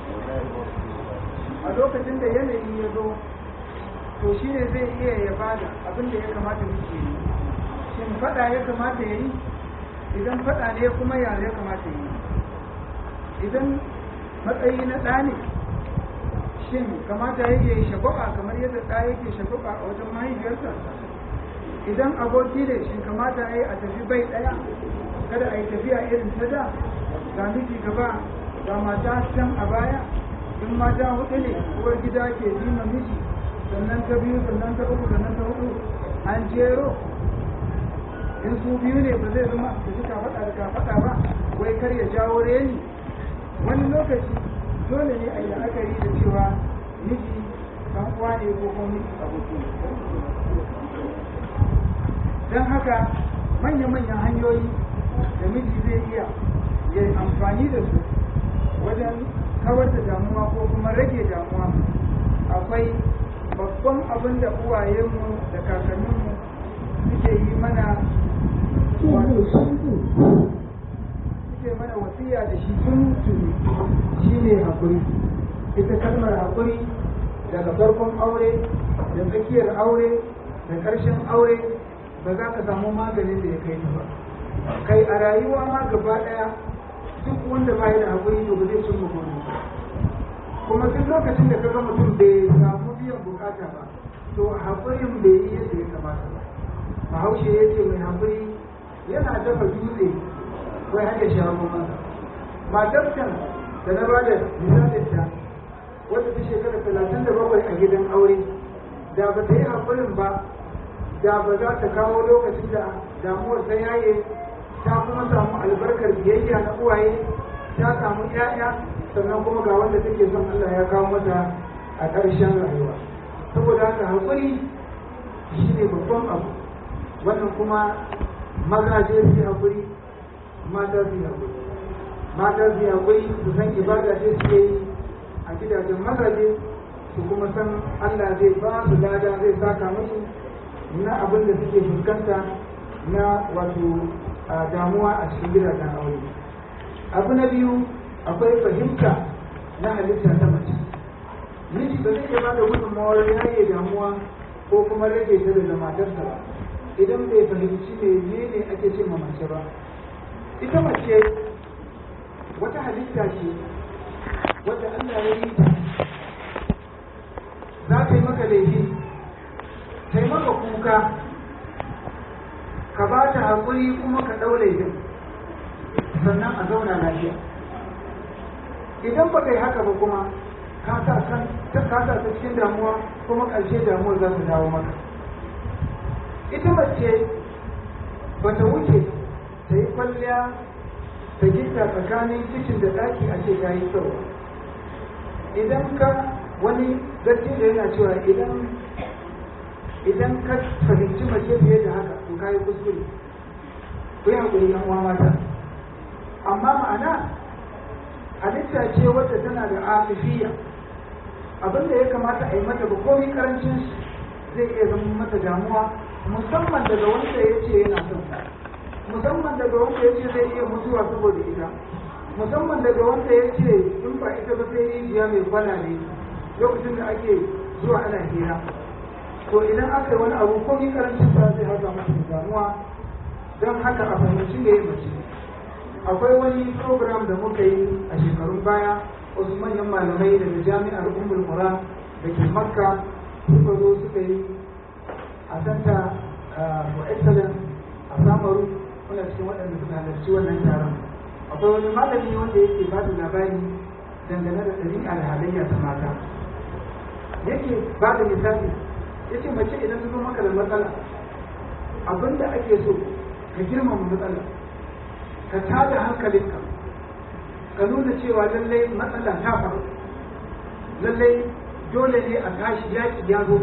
a lokacin da yanayi ya zo to shi ne zai iya ya bada abin da ya kamata muke yi shin faɗa ya kamata ya yi idan faɗa ne kuma ya ya kamata ya yi idan matsayi na ɗa ne shin kamata ya yi shagwaba kamar yadda ɗa yake shagwaba a wajen mahaifiyarsa idan aboki ne shin kamata ya yi a tafi bai ɗaya kada a yi tafiya irin ta da ga miji gaba ga mata can a baya in mata hudu ne uwar gida ke jima miji sannan ta biyu sannan ta uku sannan ta hudu an jero in su biyu ne ba zai zama da suka faɗa da ka faɗa ba wai kar ya jawo reni wani lokaci dole ne a yi la'akari da cewa miji dan uwa ne ko kuma miji aboki don haka manya-manyan hanyoyi da miji zai iya ya amfani da su wajen kawar da damuwa ko kuma rage damuwa akwai babban abin da uwayenmu da kakanninmu suke yi mana suke mana wasiya da shi tun tuni shi ne haƙuri ita kalmar haƙuri daga farkon aure da tsakiyar aure da ƙarshen aure ba za ka samu maganin da ya kai ta ba kai a rayuwa ma gaba ɗaya duk wanda ba da haƙuri to ba zai cin mutum kuma duk lokacin da kaga mutum bai samu biyan bukata ba to haƙurin bai yi yadda ya kamata ba bahaushe ya ce mai haƙuri yana dafa dutse wai har ya sha masa matar can da na ba da misalin ta wadda ta shekara talatin da bakwai a gidan aure da ba ta yi haƙurin ba da ba za ta kawo lokacin da damuwar ta yaye ta kuma samu albarkar biyayya na uwaye ta samu 'ya'ya sannan kuma ga wanda take son Allah ya kawo mata a ƙarshen rayuwa saboda haka haƙuri shi ne babban abu wannan kuma maza je su haƙuri mata su haƙuri mata su haƙuri su san ibada ce su yi a gidajen mazaje su kuma san Allah zai ba su lada zai saka musu na abin da suke fuskanta na wato damuwa a cikin gidajen aure abu na biyu akwai fahimta na halitta ta mace miji ba zai iya ba da gudunmawar yaye damuwa ko kuma rage ta daga matarsa ba idan bai fahimci menene ake ce ma mace ba ita mace wata halitta ce wadda Allah ya yi ta za ta yi maka laifi ta yi maka kuka ka ba ta haƙuri kuma ka ɗaure din sannan a zauna lafiya idan ba kai haka ba kuma ka sa kan ka sa ta cikin damuwa kuma ƙarshe damuwar za ta dawo maka ita mace ba ta wuce ta yi kwalliya ta gita tsakanin kicin da ɗaki a ce ta yi kyau idan ka wani zarti da yana cewa idan idan ka fahimci mace fiye da haka to ka yi kuskure ku yi haƙuri yan uwa mata amma ma'ana halitta ce wadda tana da afifiya abin da ya kamata a yi mata ba komai karancin zai iya zama mata damuwa musamman daga wanda ya ce yana son musamman daga wanda ya ce zai iya mutuwa saboda ita musamman daga wanda ya ce in ba ita ba sai rijiya mai kwana ne lokacin da ake zuwa ana hira to idan aka yi wani abu komai karancin sa zai haɗa mata damuwa don haka a fahimci me mace akwai wani program da muka yi a shekarun baya wasu manyan malamai daga jami'ar ummul qura da ke makka suka zo suka yi a santa for excellence a samaru muna cikin waɗanda suka halarci wannan taron akwai wani malami wanda yake ba da labari dangane da ɗabi'a da halayya ta mata yake ba da misali ya ce mace idan ta zo maka da matsala abinda ake so ka girmama matsala ka tada hankalinka ka nuna cewa lallai matsala ta faru lallai dole ne a tashi yaki ya zo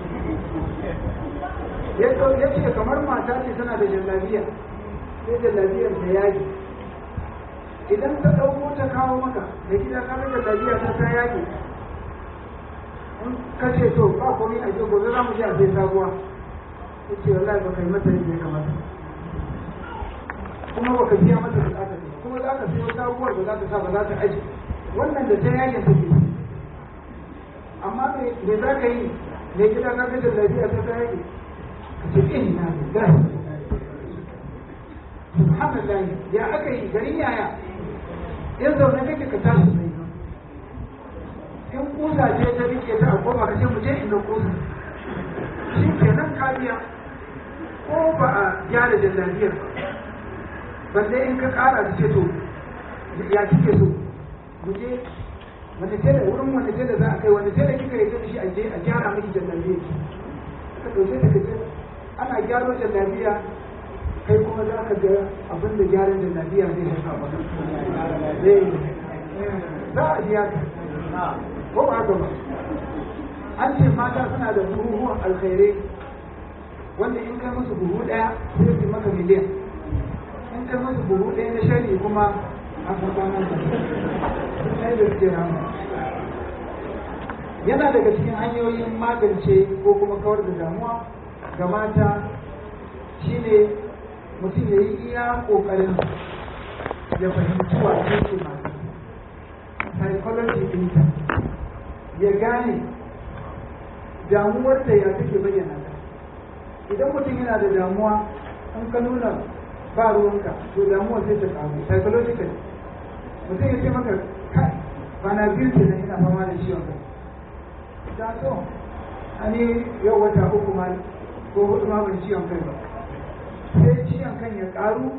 ya ce kamar mata ce tana da jallabiya sai jallabiyar da yaki idan ta ɗauko ta kawo maka da gida ka ga jallabiya ta ta yaki in ka ce to ba komai a gobe za mu je a sai sabuwa ya ce wallahi ba kai mata yadda ya kamata kuma baka biya mata bukata ne kuma za ka sayo sabuwar da za ta sa ba za ta aji wannan da ta yayin ta ke amma me za ka yi me gida na ga lafiya ta ta yake ka ce inna lillahi subhanallah ya aka yi garin yaya in zaune kake ka tashi sai in kusa ce ta rike ta a koma ka ce mu je inda kusa shi kenan kariya ko ba a gyara jallabiyar ba balle in ka kara da ce to ya kike so mu je wanda tela wurin wanda tela za a kai wanda tela kika yi da shi a je a gyara miki jallabiya ka dauke ta kace ana gyaro jallabiya kai kuma za ka ga abin da gyaran jallabiya zai haifa maka zai za a biya ka ko ba haka ba an ce mata suna da buhuhuwan alkhairai wanda in kai musu buhu daya sai su maka miliyan in kai musu buhu ɗaya na shari kuma a tsakanin da sai da suke rama yana daga cikin hanyoyin magance ko kuma kawar da damuwa ga mata shine mutum ya yi iya ƙoƙarin ya fahimci wace ce mata psychology ɗinta ya gane damuwarta ya take bayyana ta idan mutum yana da damuwa in ka nuna ba ruwanka to damuwa sai ta kamu psychological mutum ya ce maka kai bana biyu ke nan ina fama da ciwon kai da so ani yau wata uku ma ko hudu ma ban ciwon kai ba sai ciwon kan ya karu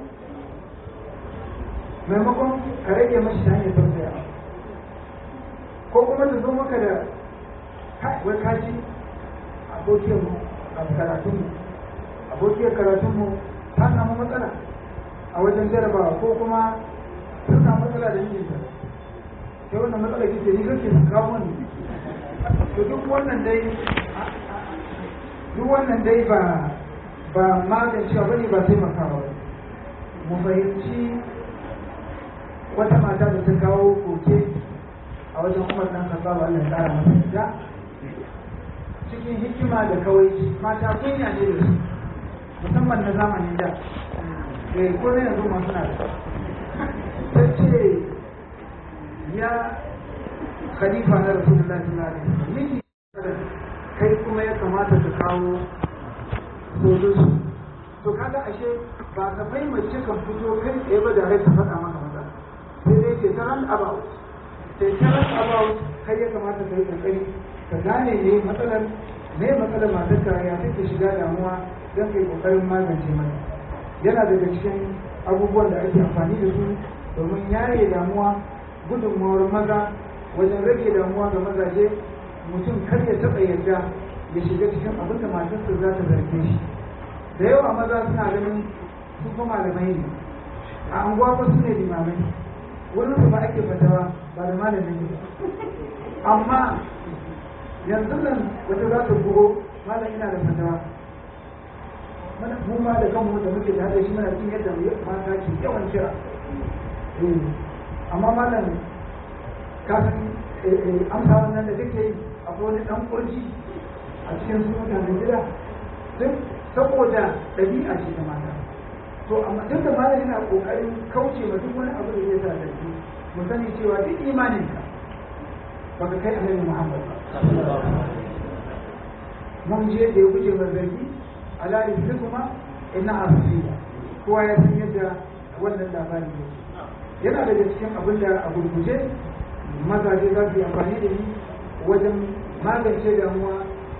maimakon ka rage mashi ta hanyar tausaya ko kuma ta zo maka da kai wai kaji abokiyar mu a karatunmu abokiyar karatunmu ta samu matsala a wajen jarabawa ko kuma ta samu matsala da mijinta ta wannan matsala kike ni kake su kawo ni to duk wannan dai duk wannan dai ba ba magancewa bane ba taimakawa ba mu fahimci wata mata da ta kawo koke a wajen umar dan kasuwa Allah ya kara masa da cikin hikima da kawai mata kunya ne da su musamman na zamanin da eh ko ne yanzu masu na da ta ce ya khalifa na rasulullahi sallallahu alaihi wasallam miji kai kuma ya kamata ka kawo sojinsu to kaga ashe ba ka bai mace kan fito kai tsaye ba da rai ta faɗa maka maza sai dai ce taran about sai taran about kai ya kamata ka yi kokari ka gane ne matsalar me matsalar matarka ya take shiga damuwa don kai kokarin magance mata yana daga cikin abubuwan da ake amfani da su domin yaye damuwa gudunmawar maza wajen rage damuwa ga mazaje mutum kar ya taɓa yarda ya shiga cikin abin da matarsa za ta zarge shi da yawa maza suna ganin su fa malamai ne a anguwa fa su ne limamai wurin su ba ake fatawa ba da malamin ne amma yanzu nan wata za ta bugo malam ina da fatawa mu ma da kanmu da muke da hada shi muna cikin yadda mata ke yawan kira amma malam ka san amsa wannan da kake yi akwai wani dan kurji a cikin su mutanen gida duk saboda ɗabi'a ce ta mata to amma duk da malam yana kokarin kauce ma duk wani abu da zai sa zargi mu sani cewa duk imanin ka baka kai annabi Muhammad mun je da ya guje ma zargi ala kuma inna asfiya kowa ya san yadda wannan labari yake yana daga cikin abin da a gurguje mazaje za su yi amfani da shi wajen magance damuwa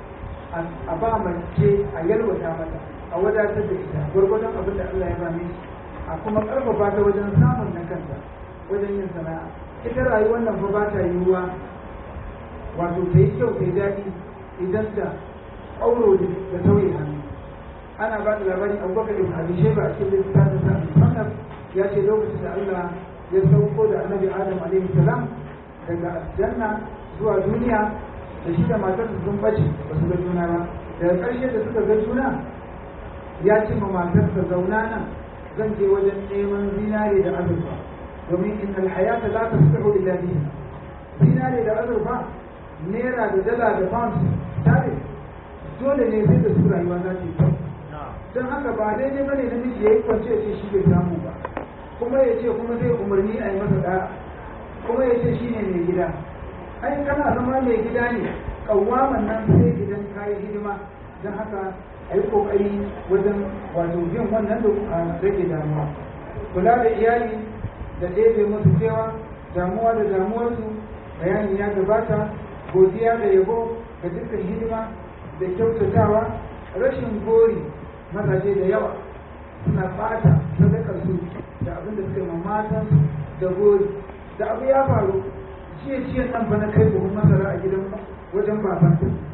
a ba mace a yalwata mata a wadatar da ita gwargwadon abin da Allah ya ba mai a kuma karfafa ta wajen samun na kanta wajen yin sana'a ita rayuwar nan fa ba ta yiwuwa wato ta yi kyau ta yi daɗi idan ta auro da tauye hannu ana ba da labarin abubakar ibn abi shayba a cikin littafin sa musannaf ya ce lokacin da Allah ya sauko da annabi Adam alaihi salam daga aljanna zuwa duniya da shi da matarsa sun bace ba su ga juna ba daga ƙarshe da suka ga juna ya ce ma matarsa zauna nan zan je wajen neman zinare da azurfa domin in alhayata la tasbihu illa bihi zinare da azurfa naira da dala da pound tare dole ne sai da su rayuwa za ta yi kyau don haka ba daidai bane namiji ya yi kwance ya ce shi bai samu ba kuma ya ce kuma zai umarni a yi masa da kuma ya ce shi ne mai gida ai kana zama mai gida ne kawaman nan sai idan ka yi hidima don haka a yi kokari wajen wato yin wannan da a rage damuwa kula da iyali da ɗebe musu cewa damuwa da damuwarsu bayani ya gabata godiya da yabo ga dukkan hidima da kyautatawa rashin gori mazaje da yawa suna ɓata sadakar su da abin da suka yi matan da gori da abu ya faru jiya jiya nan fa na kai buhun masara a gidan wajen baban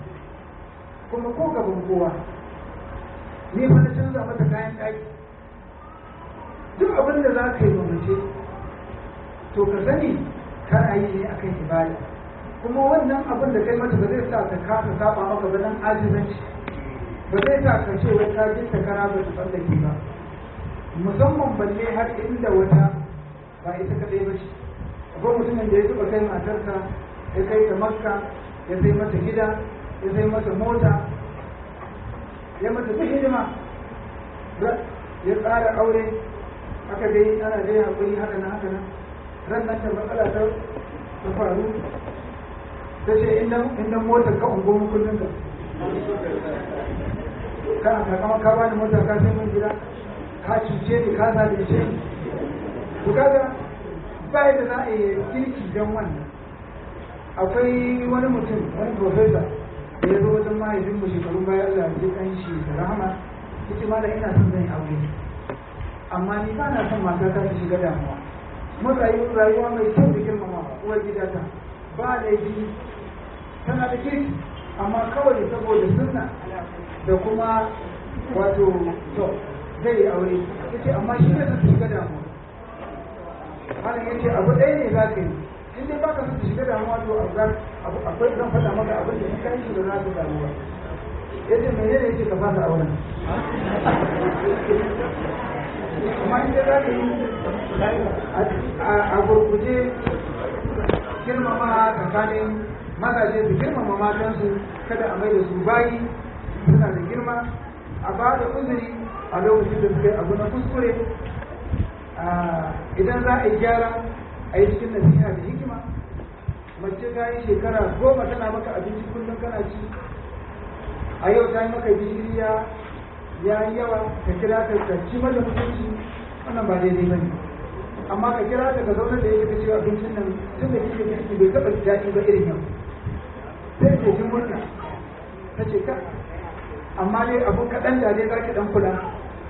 kuma ko gaban kowa ni fa na canza mata kayan ɗaki duk abin da za ka yi mamace to ka sani kana yi ne akan ibada kuma wannan abin da kai mata ba zai sa ka kasa saba maka ba dan azizanci ba zai sa ka ce wai ka jinta kana ba ta tsallake ba musamman balle har inda wata ba ita kadai ba ce akwai mutumin da ya taɓa kai matarsa ya kai ta makka ya sai mata gida ya sai mata mota ya mata duk hidima ya tsara aure aka dai ana dai haƙuri haka na haka nan ran nan ta matsala ta ta faru ta ce inda motar ka ungo mu kullum ka kana ka kama ka bani mota ka sai mun gida ka cuce ni ka zalunce ni to kaga bai da za a yi kirki don wannan akwai wani mutum wani profesa da ya zo wajen mahaifin mu shekaru bayan Allah ya kan shi da rahama yace ma da ina son zan aure amma ni ba na son mata ta ta shiga damuwa mun rayu rayuwa mai kyau da girmamawa uwar gidata ba laifi tana da kirki amma kawai saboda sunna da kuma wato to zai yi aure yace amma shi ne su shiga damuwa malam yace abu ɗaya ne za ka yi in dai baka son shiga damuwa to akwai zan faɗa maka abin da in ka yi shi ba za ka damu ba yace menene yace ka fasa auren amma in dai za ka yi a gurguje girmama tsakanin mazaje su girmama matansu kada a mai da su bayi suna da girma a ba da uzuri a lokacin da suka yi abu na kuskure idan za a yi gyara a yi cikin nasiha da hikima mace ta yi shekara goma tana maka abinci kullum kana ci a yau ta yi maka gishiri ya yi yawa ka kira ta ka ci mata mutunci wannan ba daidai ba ne amma ka kira ta ka zauna da yake ka ce abincin nan tun da kike kirki bai taɓa daɗi ba irin yau sai ke jin murna ta ce ka amma dai abu kaɗan da dai za ki ɗan kula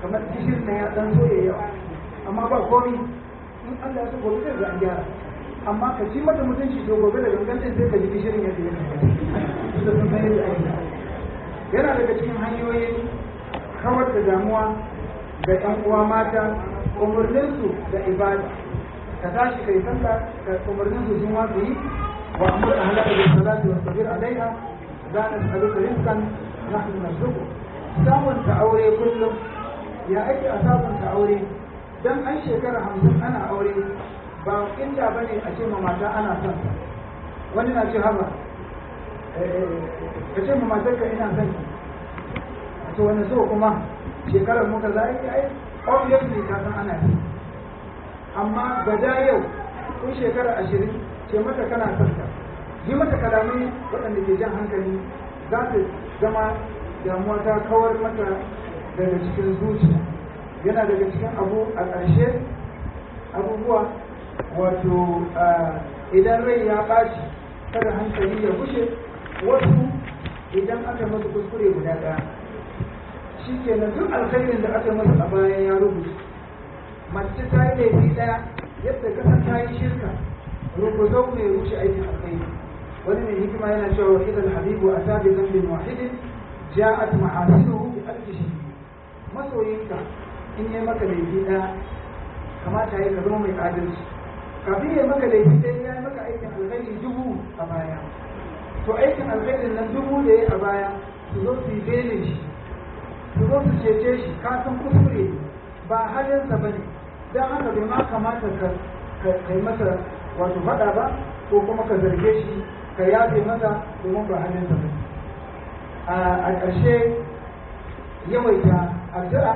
kamar gishirin na ya dan so ya yawa amma ba komi in Allah ya so gobe zai ga an gyara amma ka ci mata mutunci to gobe da gangan din sai ka ji gishirin yadda ya da sun san yadda ake yana daga cikin hanyoyin kawar da damuwa ga ƴan uwa mata umarninsu da ibada ka tashi kai sallah ka umarninsu sun wasu yi wa amur ahlaka bis salati wa sabir alaiha la nas'aluka rizqan nahnu narzuqu samun ta aure kullum ya ake a samun ta aure dan an shekara hamsin ana aure ba inda bane a ce ma mata ana son ta wani na ce haba ka ce ma matar ka ina son ki to wani so kuma shekarar muka za a yi ai obviously ka san ana yi amma gada yau kun shekara ashirin ce mata kana son ta yi mata kalamai waɗanda ke jan hankali za ta zama damuwa ta kawar mata daga cikin zuciya yana daga cikin abu a ƙarshe abubuwa wato idan rai ya ɓaci kada hankali ya bushe wasu idan aka masa kuskure guda ɗaya shi kenan duk alkhairin da aka masa a bayan ya rubuta mace ta yi laifi ɗaya yadda kasar ta yi shirka rubuzo mai rushe aikin alkhairi wani mai hikima yana cewa wa idan habibu a tabi zambin wahidin ja'at mahasinuhu bi alfi shi masoyinka in yi maka laifi ɗaya kamata ya zama mai adalci kafin ya maka laifi ɗaya ya yi maka aikin alkhairi dubu a baya to aikin alkhairin nan dubu da ya a baya su zo su yi belin shi su zo su cece shi ka san kuskure ba halinsa ba ne don haka bai ma kamata ka kai masa wato faɗa ba ko kuma ka zarge shi ka yafe masa domin ba halinsa ba a ƙarshe yawaita addu'a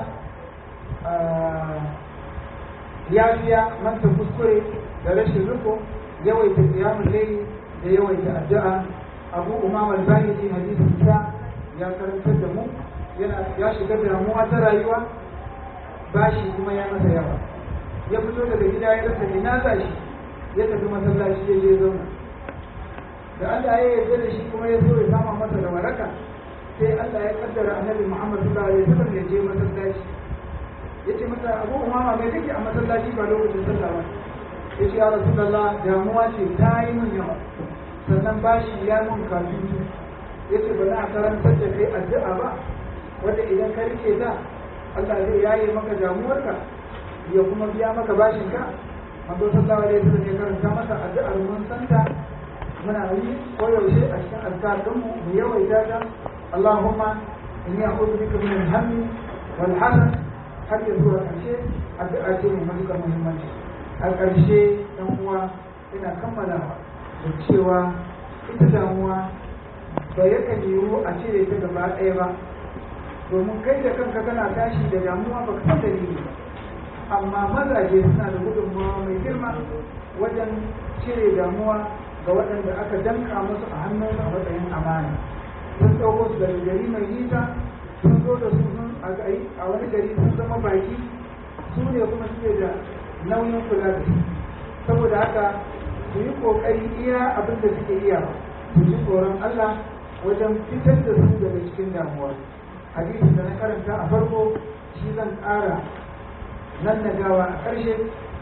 yafiya manta kuskure da rashin riko yawaita kiyamun laili da yawaita addu'a abu umama al-bahili hadisin sa ya karantar da mu yana ya shiga damuwa ta rayuwa bashi kuma ya masa yawa ya fito daga gida ya rasa ina za shi ya tafi masallaci ya je zauna da Allah ya yarda da shi kuma ya so ya sama masa da waraka sai Allah ya kaddara annabi Muhammad sallallahu alaihi wasallam ya je masallaci yace masa Abu Umama mai kake a masallaci ba lokacin sallah ba yace ya Rasulullah damuwa ce ta yi min yawa sannan bashi ya mun kafin yace ba za a karantar da kai addu'a ba wanda idan ka rike ta Allah zai yaye maka damuwarka ya kuma biya maka bashin ka manzo sallallahu alaihi wasallam ya karanta masa addu'ar mun santa muna yi koyaushe a cikin azkar mu mu yawaita ta Allahumma inni a'udhu bika min al-hammi wal hazan har ya zuwa ƙarshe addu'a ce mai matuƙar muhimmanci a ƙarshe ɗan uwa ina kammalawa da cewa ita damuwa ba yakan yiwu a cire ta gaba ɗaya ba domin kai da kanka kana tashi da damuwa ba ka san dalili ba amma mazaje suna da gudunmawa mai girma wajen cire damuwa ga waɗanda aka danka musu a hannunsu a matsayin amana sun ɗauko su daga gari mai nisa sun zo da su sun a wani gari sun zama baki su ne kuma suke da nauyin kula da su saboda haka su yi ƙoƙari iya abin da suke iya su ji tsoron Allah wajen fitar da su daga cikin damuwa hadisin da na karanta a farko shi zan ƙara nan na gawa a ƙarshe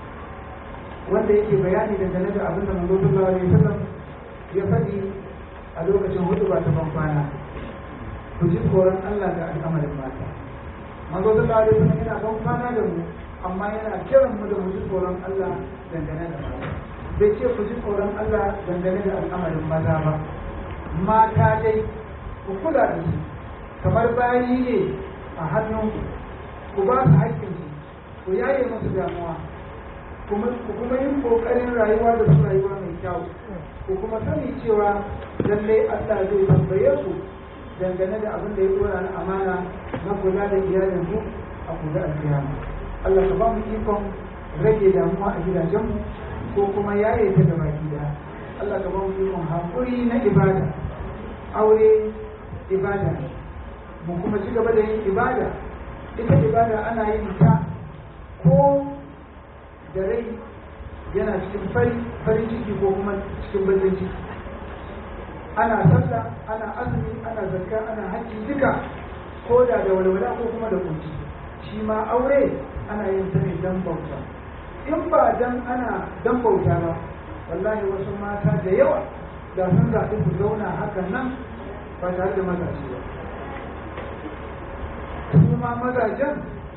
wanda yake bayani dangane da abin da manzo sallallahu alaihi wasallam ya faɗi a lokacin hudu ba ta kwana ku ji tsoron Allah ga al'amarin mata manzo sallallahu alaihi wasallam yana ban kwana da mu amma yana kiran mu da mu ji tsoron Allah dangane da mata bai ce ku ji tsoron Allah dangane da al'amarin maza ba mata dai ku kula da su kamar bayi ne a hannunku ku ba su haƙƙinsu ku yaye musu damuwa ku kuma yin ƙoƙarin rayuwa da su rayuwa mai kyau ku kuma sani cewa lallai Allah zai tambaye ku dangane da abin da ya dora na amana na kula da iyalin ku a kula alkiyama Allah ka ba mu ikon rage damuwa a gidajenmu ko kuma yaye ta gaba gida Allah ka ba mu ikon haƙuri na ibada aure ibada ne mu kuma ci gaba da yin ibada ita ibada ana yin ta ko da rai yana cikin farin ciki ko kuma cikin bakin ciki ana sallah ana azumi ana zakka ana hajji duka ko da da walwala ko kuma da kunci shi ma aure ana yin ta ne dan bauta in ba dan ana dan bauta ba wallahi wasu mata da yawa da sun zaɓi su zauna hakan nan ba tare da mazaje ba su ma mazajen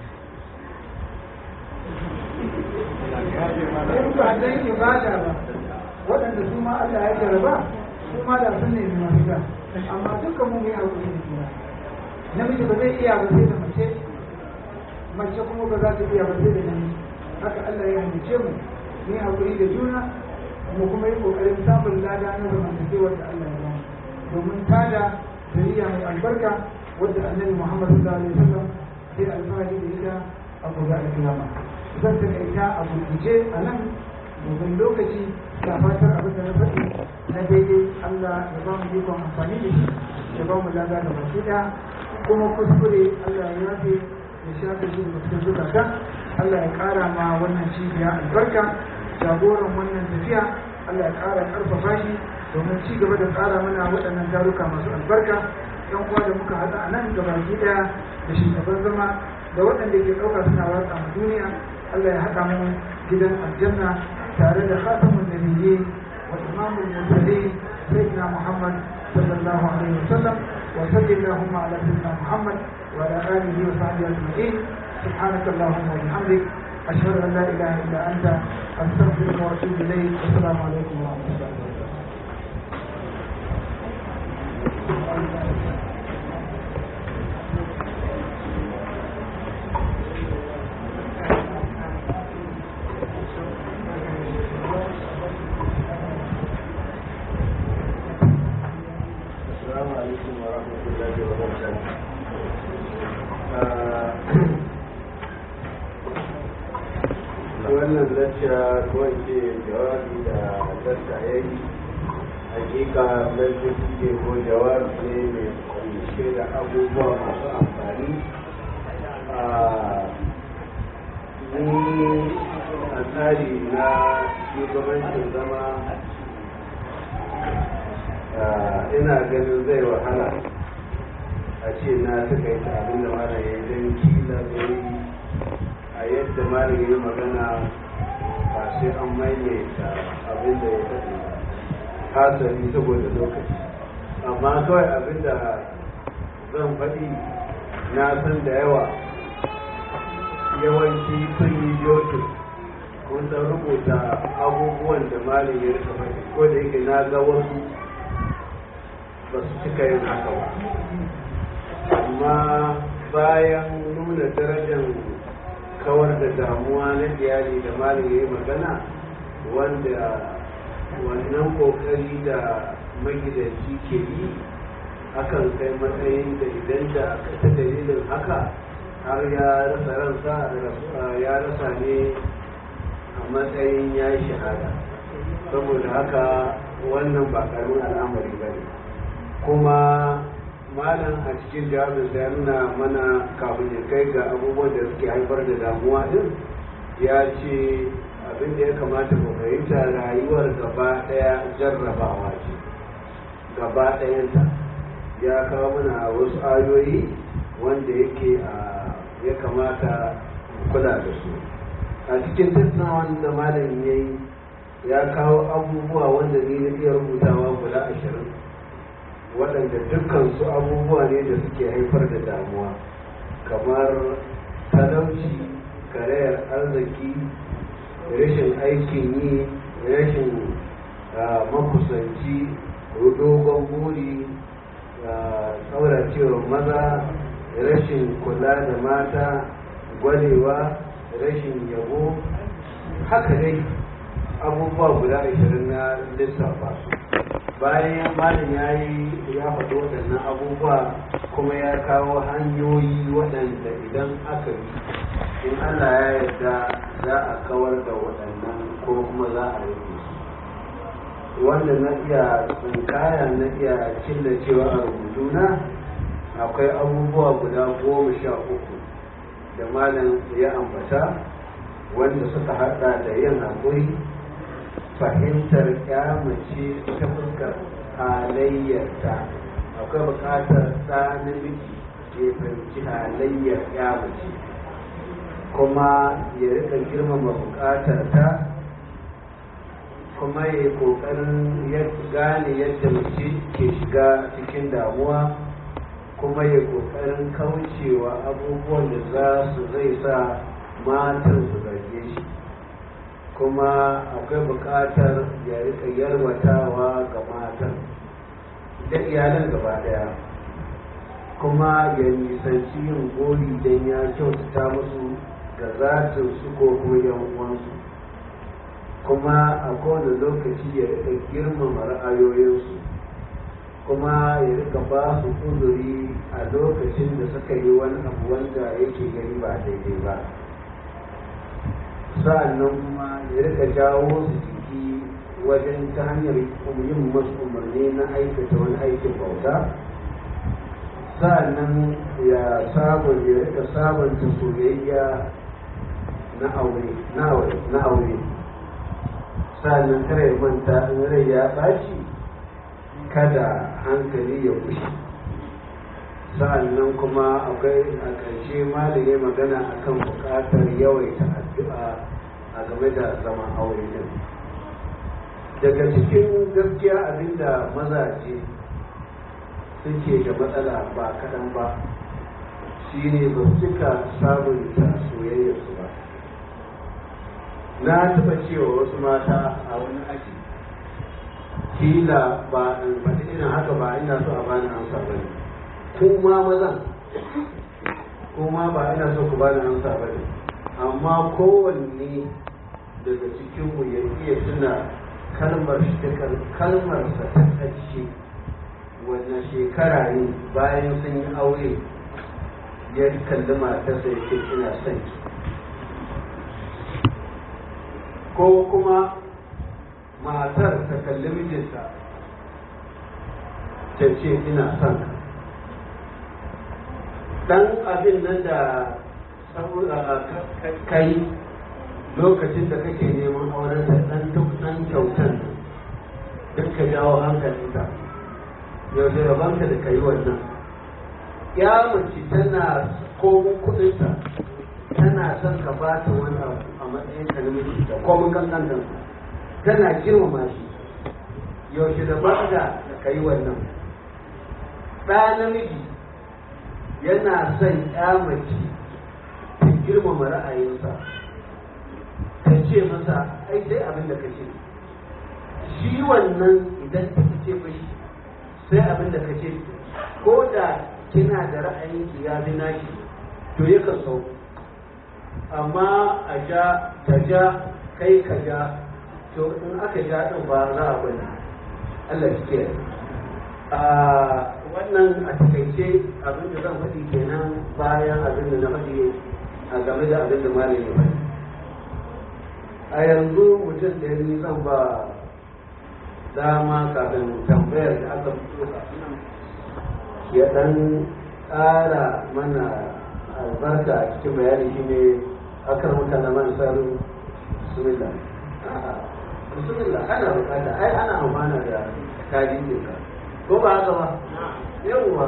in ba dan ibada ba waɗanda su ma Allah ya jaraba su ma da sun nemi mafita amma dukkan mu mai haƙuri da juna namiji ba zai iya ba sai da mace mace kuma ba za ta iya ba sai da namiji haka Allah ya halice mu mu yi haƙuri da juna mu kuma yi ƙoƙarin samun lada na zamantakewar da Allah ya ba mu domin tada zuriya mai albarka wadda annabi Muhammad sallallahu alaihi wasallam sai alfahari da ita a gobe alkiyama zan takaita a gurguje a nan domin lokaci da fatar abin da na faɗi na daidai Allah ya ba mu ikon amfani da shi ya ba mu lada da baki ɗaya kuma kuskure Allah ya yafe ya shafe shi da cikin zukata Allah ya ƙara ma wannan cibiya albarka jagoran wannan tafiya Allah ya ƙara ƙarfafa shi domin ci gaba da tsara mana waɗannan taruka masu albarka yan uwa da muka haɗa a nan gabaki ɗaya da shugaban zama da waɗanda ke ɗauka suna watsa a duniya Allah ya haɗa mu gidan aljanna tare da khatamun nabiyyi wa imamul mursalin sayyidina Muhammad sallallahu alaihi wasallam wa sallallahu ala sayyidina Muhammad wa ala alihi wa sahbihi ajma'in سبحانك اللهم وبحمدك أشهد أن لا إله إلا أنت أستغفرك وأتوب إليك والسلام عليكم ورحمة الله وبركاته السلام عليكم ورحمة الله وبركاته wannan lacca ko ce jawabi da lacca ya yi hakika lacca suke ko jawabi ne mai kunshe da abubuwa masu amfani ni a tsari na shugabancin zama ina ganin zai wahala a ce na takaita abin da mara ya yi don kila zai a yadda mara ya yi magana ba sai an maimaita abin da ya faɗi hasari saboda lokaci amma kawai abin da zan faɗi na san da yawa yawanci sun yi jotin kun san rubuta abubuwan da malin ya rika faɗi ko da yake na ga wasu ba su cika yin haka ba amma bayan nuna darajar kawar da damuwa na iyali da malin ya yi magana wanda wannan kokari da magidanci ke yi akan kai matsayin da idan da ta dalilin haka har ya rasa ransa ya rasa ne a matsayin ya yi shahada saboda haka wannan ba karamin al'amari ba ne kuma malam a cikin jawabin ya nuna mana kafin ya kai ga abubuwan da suke haifar da damuwa din ya ce abin da ya kamata mu fahimta rayuwar gaba ɗaya jarrabawa ce gaba ɗayanta ya kawo mana wasu ayoyi wanda yake a ya kamata kula da su a cikin tattaunawan da malam ya yi ya kawo abubuwa wanda ni na iya rubutawa guda ashirin waɗanda dukkansu abubuwa ne da suke haifar da damuwa kamar talauci karayar arziki rashin aikin yi rashin makusanci dogon buri tsauracewa maza rashin kula da mata gwarewa rashin yabo haka dai abubuwa guda ashirin na lissafa bayan malin ya yi ya faɗi waɗannan abubuwa kuma ya kawo hanyoyi waɗanda idan aka bi in allah ya yarda za a kawar da waɗannan ko kuma za a rage su wanda na iya tsinkaya na iya killacewa a rubutuna akwai abubuwa guda goma sha uku da malam ya ambata wanda suka haɗa da yin haƙuri fahimtar mace ta fuskar halayyarta akwai buƙatar ɗa namiji ke fahimci halayyar mace kuma ya rika girmama bukatar ta kuma ya yi kokarin ya gane yadda mace ke shiga cikin damuwa kuma ya kokarin kaucewa abubuwan da za su zai sa matan su zarge shi kuma akwai bukatar ya rika yarwatawa ga matan da iyalan gaba daya kuma ya nisanci yin gori don ya kyautata musu ga zatin su ko kuma yan uwansu kuma a kowane lokaci ya rika girmama ra'ayoyinsu kuma ya rika ba su uzuri a lokacin da suka yi wani abu wanda yake gani ba daidai ba sa'annan kuma ya rika jawo su jiki wajen ta hanyar yin masu umarni na aikata wani aikin bauta sa'annan ya sabon ya rika sabanta soyayya na aure na aure na aure sa'annan kare ya manta in rai ya ɓaci kada hankali ya kushe sa'annan kuma akwai a ƙarshe malaye magana akan buƙatar yawaita addu'a a game da zaman aure din daga cikin gaskiya abinda mazaje suke da matsala ba kaɗan ba shine ba su cika sabunta soyayyarsu ba na taɓa cewa wasu mata a wani aji kila ba in faɗi irin haka ba ina so a bani amsa ba ne kuma mazan kuma ba ina so ku bani amsa ba ne amma kowanne daga cikinmu ya iya tuna kalmar kalmarsa ta ƙarshe wannan shekara ne bayan sun yi aure ya kalli matarsa ya ce ina son ki ko kuma matar ta kalli mijinta ta ce ina son ka dan abin nan da kai lokacin da kake neman auren da dan duk dan kyautan duk ka jawo hankalinta yaushe rabanka da kai wannan ya mace tana komin kudinta tana son ka ba ta wani abu a matsayin ka na miji da komin kankan tana girmama shi yaushe da ba da ka yi wannan ɗa namiji yana son ya mace ta girmama ra'ayinsa ta ce masa ai sai abin da ka ce shi wannan idan ta ce mashi sai abin da ka ce ko da kina da ra'ayin ki ya fi naki to yakan sau amma a ja ta ja kai ka ja to in aka ja din ba za a bani Allah shi ke a wannan a takaice abin da zan faɗi kenan bayan abin da na faɗi a game da abin da malam ya faɗi a yanzu mutum da ni zan ba dama kafin tambayar da aka fito kafin ya dan ƙara mana albarka a cikin bayani shi ne akan mutane man saru bismillah bismillah ana bukata ai ana amfana da tarihin ka ko ba haka ba yawwa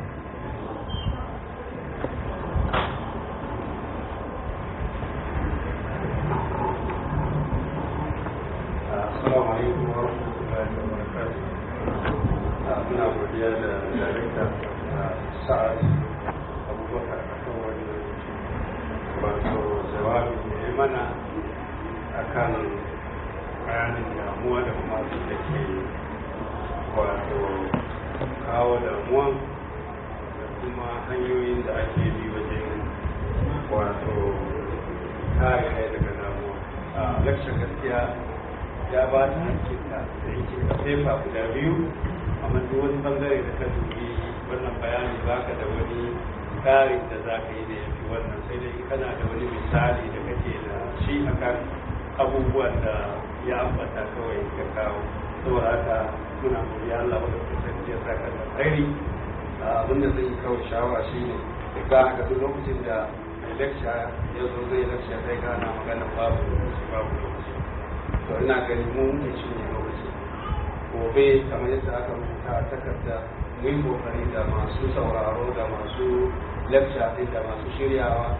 Assalamu alaikum wa rahmatullahi wa barakatuh. Muna godiya da darekta Sa'ad Abubakar a kan wani wato jawabi da ya mana akan bayanin damuwa da kuma da ke wato kawo damuwa da kuma hanyoyin da ake bi wajen wato kare kai daga damuwa. A lakshar gaskiya ya ba ta hankinta da yake da fefa guda biyu amma duk wani bangare da ka dubi wannan bayani baka da wani ƙarin da za ka yi da ya fi wannan sai dai kana da wani misali da kake da shi akan abubuwan da ya ambata kawai ka kawo saboda haka muna godiya Allah wanda ka sarki ya saka da tsairi abin da zai kawo shawara shi ne za a ga duk lokacin da mai lecture ya zo zai lecture kai gana magana babu lokaci babu lokaci to ina gani mu muke cinye lokaci gobe kamar yadda aka rubuta a takarda mu yi kokari da masu sauraro da masu lecture din da masu shiryawa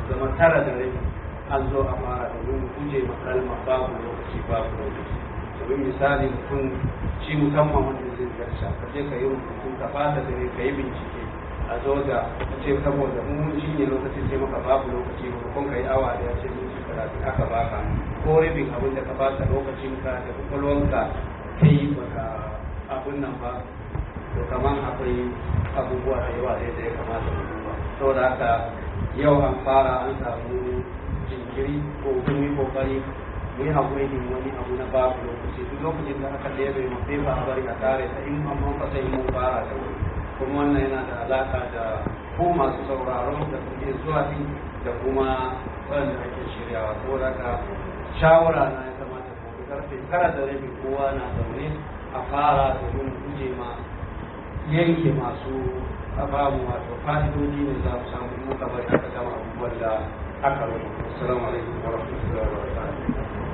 zama tara da rabi an zo a fara domin guje ma kalma babu lokaci babu lokaci domin misali mutum shi musamman wanda zai zarta ka je ka yi rubutu ka fata da ka yi bincike a zo da ka ce saboda mun shi ne lokacin ce maka babu lokaci ba kun ka yi awa da ya ce minti talatin aka baka ko rabin abin da ka baka lokacin ka da kwakwalwanka ta yi baka abin nan ba to kamar akwai abubuwa da yawa da ya kamata mu duba saboda haka yau an fara an samu jinkiri ko kun yi kokari mu yi haƙuri ne wani abu na babu lokaci duk lokacin da aka ɗebe mu sai ba a bari a tare ta in an mun fasa mun fara da wuri kuma wannan yana da alaƙa da ko masu sauraron da kuke zuwa din da kuma wanda ake shiryawa saboda haka shawara na ya kamata ko karfe tara da rabi kowa na zaune a fara domin guje ma yanke masu abamu wato fa'idoji ne za mu samu muka bari aka gama abubuwan da aka rubuta assalamu alaikum wa rahmatullahi wa barakatuh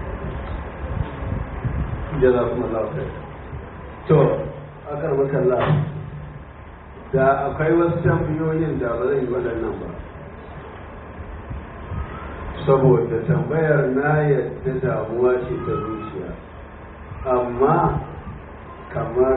jazakumullahu khair to akar makalla da akwai wasu tambayoyin da ba zan yi waɗannan ba saboda tambayar na yadda damuwa ce ta zuciya amma kamar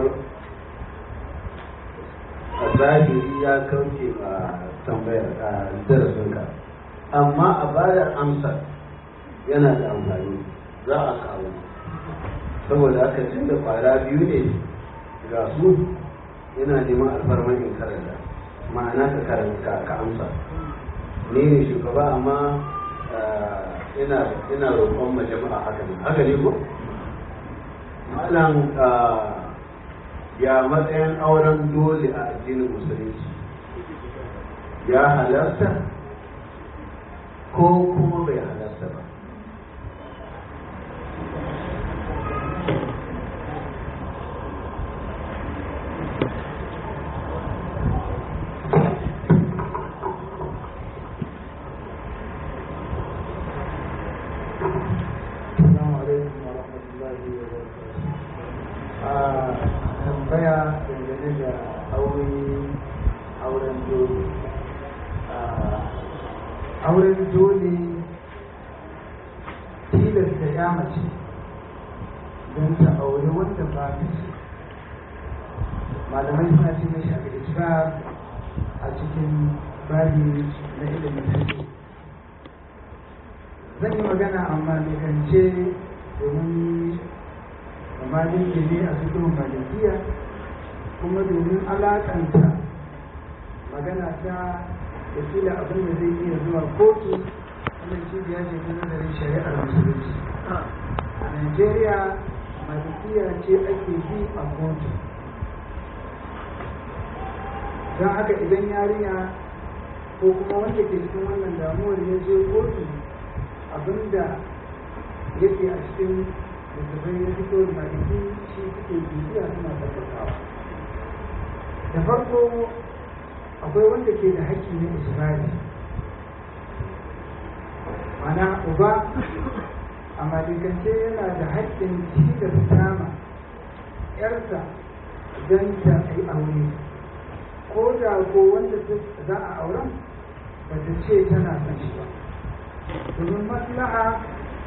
a zahiri ya kauce a tambayar a darasinka amma a bayar amsa yana da amfani za a kawo saboda haka tun da kwara biyu ne ga su yana neman alfarman in karanta ma'ana ka karanta ka amsa ne ne shugaba amma ina ina roƙon ma jama'a haka ne haka ne ko malam ya matsayin auren dole a addinin musulunci ya halarta ko kuma bai halarta ba Assalamu alaikum wa rahmatullahi wa barakatuh. A tambaya dangane da aure auren dole. Auren dole tilasta ya mace don ta aure wanda ba ta so. Malamai suna ce mashi a ga a cikin babi na ilimin fiqh. zan yi magana amma mai kance domin kamalin ne a cikin malikiya kuma domin alakanta magana ta da kila abin da zai iya zuwa kotu wannan cibiya ce ta nazarin shari'ar musulunci a nigeria malikiya ce ake bi a kotu don haka idan yarinya ko kuma wanda ke cikin wannan damuwar ya je kotu abinda yake a cikin littattafai na fito da maliki shi suke bibiya suna tabbatawa da farko akwai wanda ke da haƙƙi na isra'i mana uba a malikance yana da haƙƙin tilasta ma ‘yarsa don ta yi aure ko da ko wanda za a auren ba ta ce tana son shi ba domin maslaha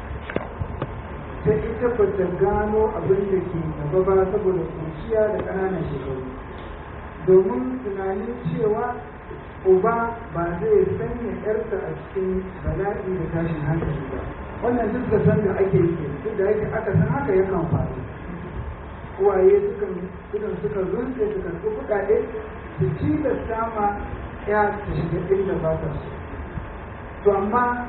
ta ita ba ta gano abin da ke gaba ba saboda kunciya da ƙananan shekaru domin tunanin cewa uba ba zai sanya yarsa a cikin bala'i da tashin hankali ba wannan duk da san da ake yi duk da yake aka san haka yakan faru uwaye sukan sukan suka runce su karɓi kuɗaɗe su tilasta ma ya ta shiga inda ba ta so to amma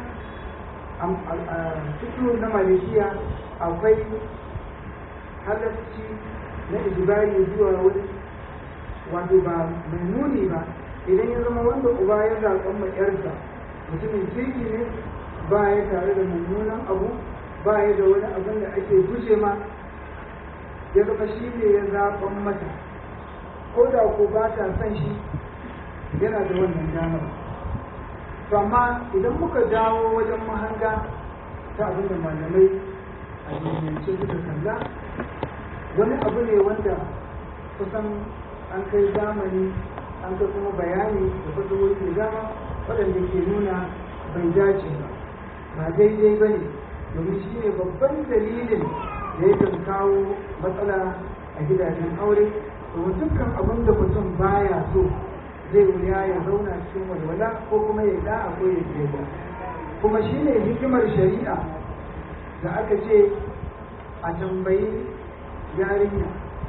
fito na malaysia akwai halarci na ijibari zuwa wani wato ba mai nuni ba idan ya zama wanda uba ya zaɓen ma yarsa mutumin kirki ne ba ya tare da mummunan abu ba ya da wani abin da ake guje ma ya zama shi ne ya zaɓen mata ko da ko ba ta son shi yana da wannan damar to amma idan muka dawo wajen mahanga ta abin da malamai a duniyance suka kalla wani abu ne wanda kusan an kai zamani an kai kuma bayani da fasahohi da dama waɗanda ke nuna bai dace ba ba daidai ba ne domin shi ne babban dalilin da yakan kawo matsala a gidajen aure domin dukkan abin da mutum baya so zai wuya ya zauna cikin walwala ko kuma ya da'a ko ya je kuma shi ne hikimar shari'a da aka ce a tambayi yarinya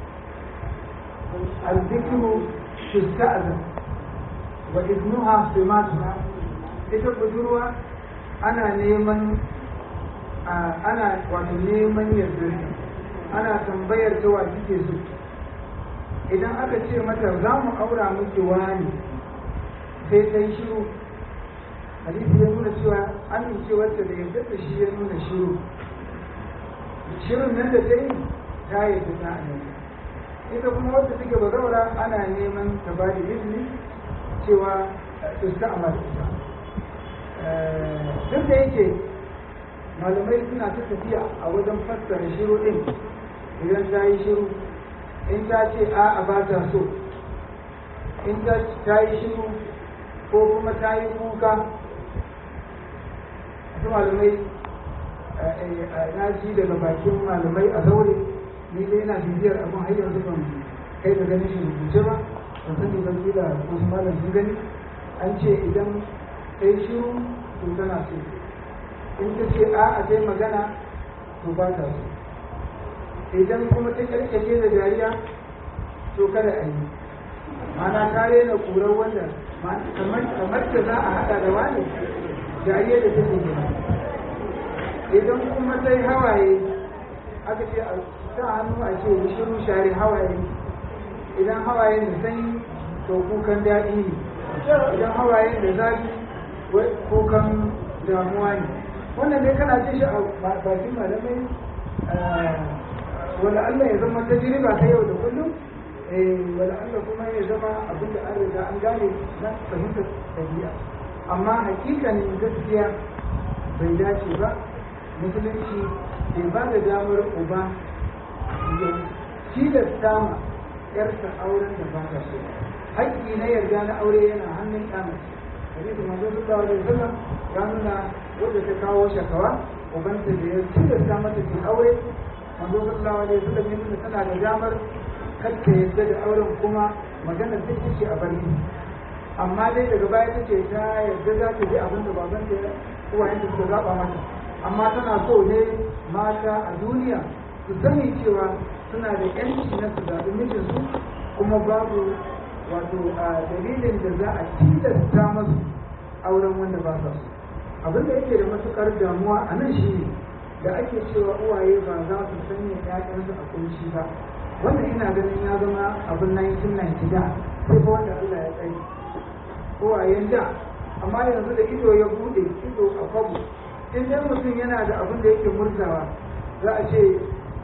الذكر تستأذن وإذنها بماتها ita budurwa ana neman ana wato neman yardar ana tambayar ta wa kike so idan aka ce mata za mu aura miki wani sai ta yi shiru hadisi ya nuna cewa amincewarta da yardar da shi ya nuna shiru shirin nan da ta yi ta yarda ta amince ita kuma wadda take bazaura ana neman ta ba da izini cewa su ta amal duk da yake malamai suna ta tafiya a wajen fassara shiru din idan ta yi shiru in ta ce a a ba ta so in ta yi shiru ko kuma ta yi kuka su malamai na ji daga bakin malamai a zaure ni dai ina bibiyar abin har yanzu ban kai da ganin shi rubuce ba ban sani ban kila wasu malam sun gani an ce idan kai shiru to tana so in ta ce a a kai magana to ba ta so idan kuma ta karkace da dariya to kada a yi mana ta rena kurar wanda kamar da za a haɗa da wani dariya da take gina idan kuma ta yi hawaye aka ce a sa hannu a ce shiru share hawaye idan hawaye da sanyi to kukan daɗi ne idan hawaye da zafi kukan damuwa ne wannan dai kana ce shi a bakin malamai wala Allah ya zama tajriba ta yau da kullum wala Allah kuma ya zama abinda an riga an gane na fahimtar ɗabi'a amma hakikanin gaskiya bai dace ba musulunci bai ba da damar uba ya tilasta ma yarsa auren da ba ta so haƙƙi na yarda na aure yana hannun ɗana hadisi manzo sallallahu alaihi wasallam ya nuna wanda ta kawo shakawa ubanta da ya tilasta mata ta aure manzo sallallahu alaihi wasallam ya nuna tana da damar kar ta yarda da auren kuma magana ta ce a bari amma dai daga baya ta ce ta yarda za ta ji abin da babanta ya uwayenta suka zaɓa mata amma tana so ne mata a duniya su sani cewa suna da yanci na su zaɓi mijinsu kuma babu wato a dalilin da za a tilasta masu auren wanda ba sa so abin da yake da matukar damuwa a nan shi ne da ake cewa uwaye ba za su sanya ƴaƴansu a kunci ba wannan ina ganin ya zama abin 1990 da sai fa wanda Allah ya tsaye uwayen da amma yanzu da ido ya bude ido a kwabo in dai mutum yana da abin da yake murzawa za a ce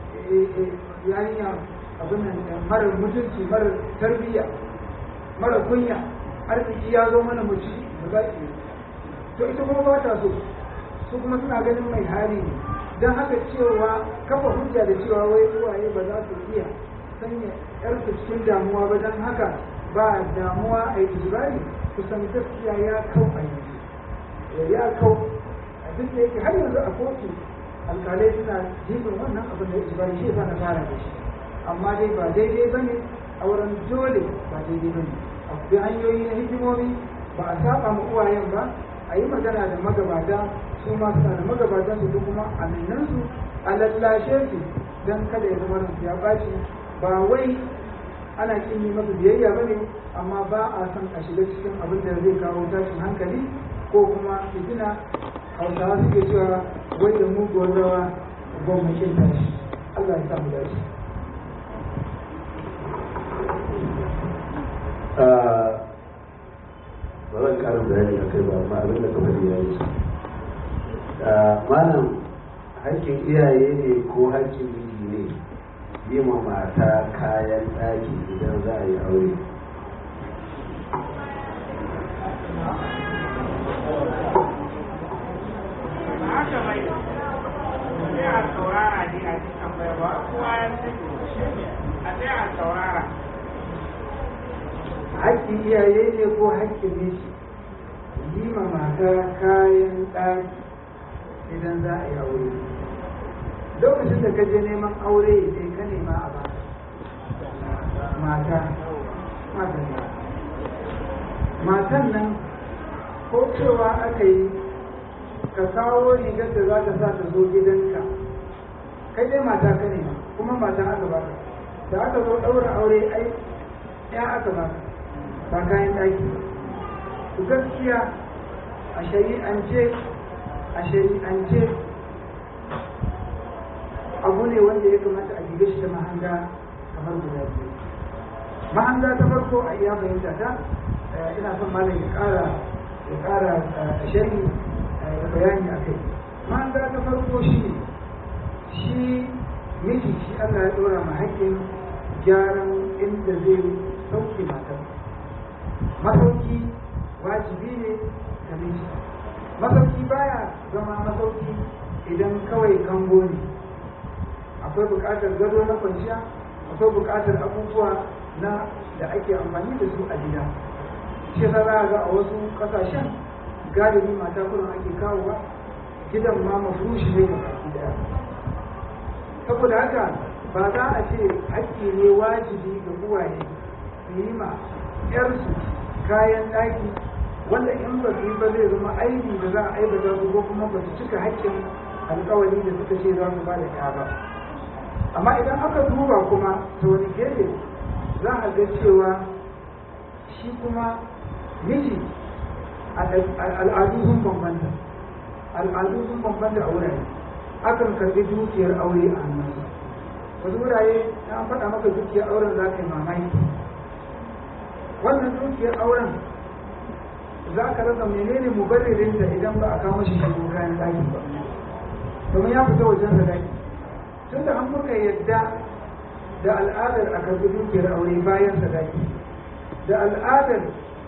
yarinya abin nan marar mutunci marar tarbiyya mara kunya arziki ya zo mana muci da za ki to ita kuma ba ta so su kuma suna ganin mai hali ne don haka cewa kafa hujja da cewa wai uwaye ba za su iya sanya yarsu cikin damuwa ba don haka ba damuwa a yi ijibari kusan gaskiya ya kau a yanzu ya kau duk da yake har yanzu a kotu alkalai suna jibin wannan abin da ijibari shi yasa na fara da shi amma dai ba daidai ba ne auren dole ba daidai ba ne akwai hanyoyi na hikimomi ba a saba ma uwayen ba a yi magana da magabata su ma suna da magabatan su kuma aminan su a lallashe su don kada ya zama ransu ya ɓaci ba wai ana kin yi masa biyayya ba ne amma ba a son a shiga cikin abin da zai kawo tashin hankali ko kuma fitina hausawa suke cewa wai da muguwar rawa gwamnatin tashi Allah ya samu dace. ba zan karin bayani a kai ba amma abin da kamar ya yi malam hakkin iyaye ne ko hakkin miji ne yi ma mata kayan ɗaki idan za a yi aure haka bai sai a saurara dai a ji tambaya ba kowa ya sani a sai a saurara haƙƙin iyaye ne ko haƙƙin miji yi ma mata kayan ɗaki idan za a yi aure lokacin da ka je neman aure sai ka nema a ba mata matan matan nan ko cewa aka yi ka kawo rigar da za ta sa ta zo gidanka kai dai mata ka nema kuma mata aka baka da aka zo ɗaura aure ai ya aka baka ba kayan ɗaki ba gaskiya a shari'ance a shari'ance abu ne wanda ya kamata a dibe shi da mahanga kamar guda biyu mahanga ta farko a iya fahimta ta ina son malam ya ƙara ya ƙara shari da bayani a kai mahanga ta farko shi ne shi miji shi Allah ya ɗora ma haƙƙin gyaran inda zai sauke matar masauki wajibi ne ga miji masauki baya zama masauki idan kawai kango ne akwai buƙatar gado na kwanciya akwai buƙatar abubuwa na da ake amfani da su a gida shi yasa za a ga a wasu ƙasashen galibi mata kullum ake kawowa gidan ma mafushi ne ga baki daya saboda haka ba za a ce haƙƙi ne wajibi ga uwaye su yi ma 'yarsu kayan ɗaki wanda in ba su yi ba zai zama aibi da za a aibata su ko kuma ba su cika haƙƙin alƙawari da suka ce za su ba da ya ba amma idan aka duba kuma ta wani gefe za a ga cewa shi kuma miji al'adu sun bambanta al'adu sun bambanta a wurare akan karɓi dukiyar aure a hannunsa wasu wurare na faɗa maka dukiyar auren za ka yi mamaki wannan dukiyar auren za ka rasa menene mubarririn da idan ba a kawo shi shigo kayan ɗaki ba domin ya fita wajen sadaki tun da an muka yadda da al'adar a karɓi dukiyar aure bayan sadaki da al'adar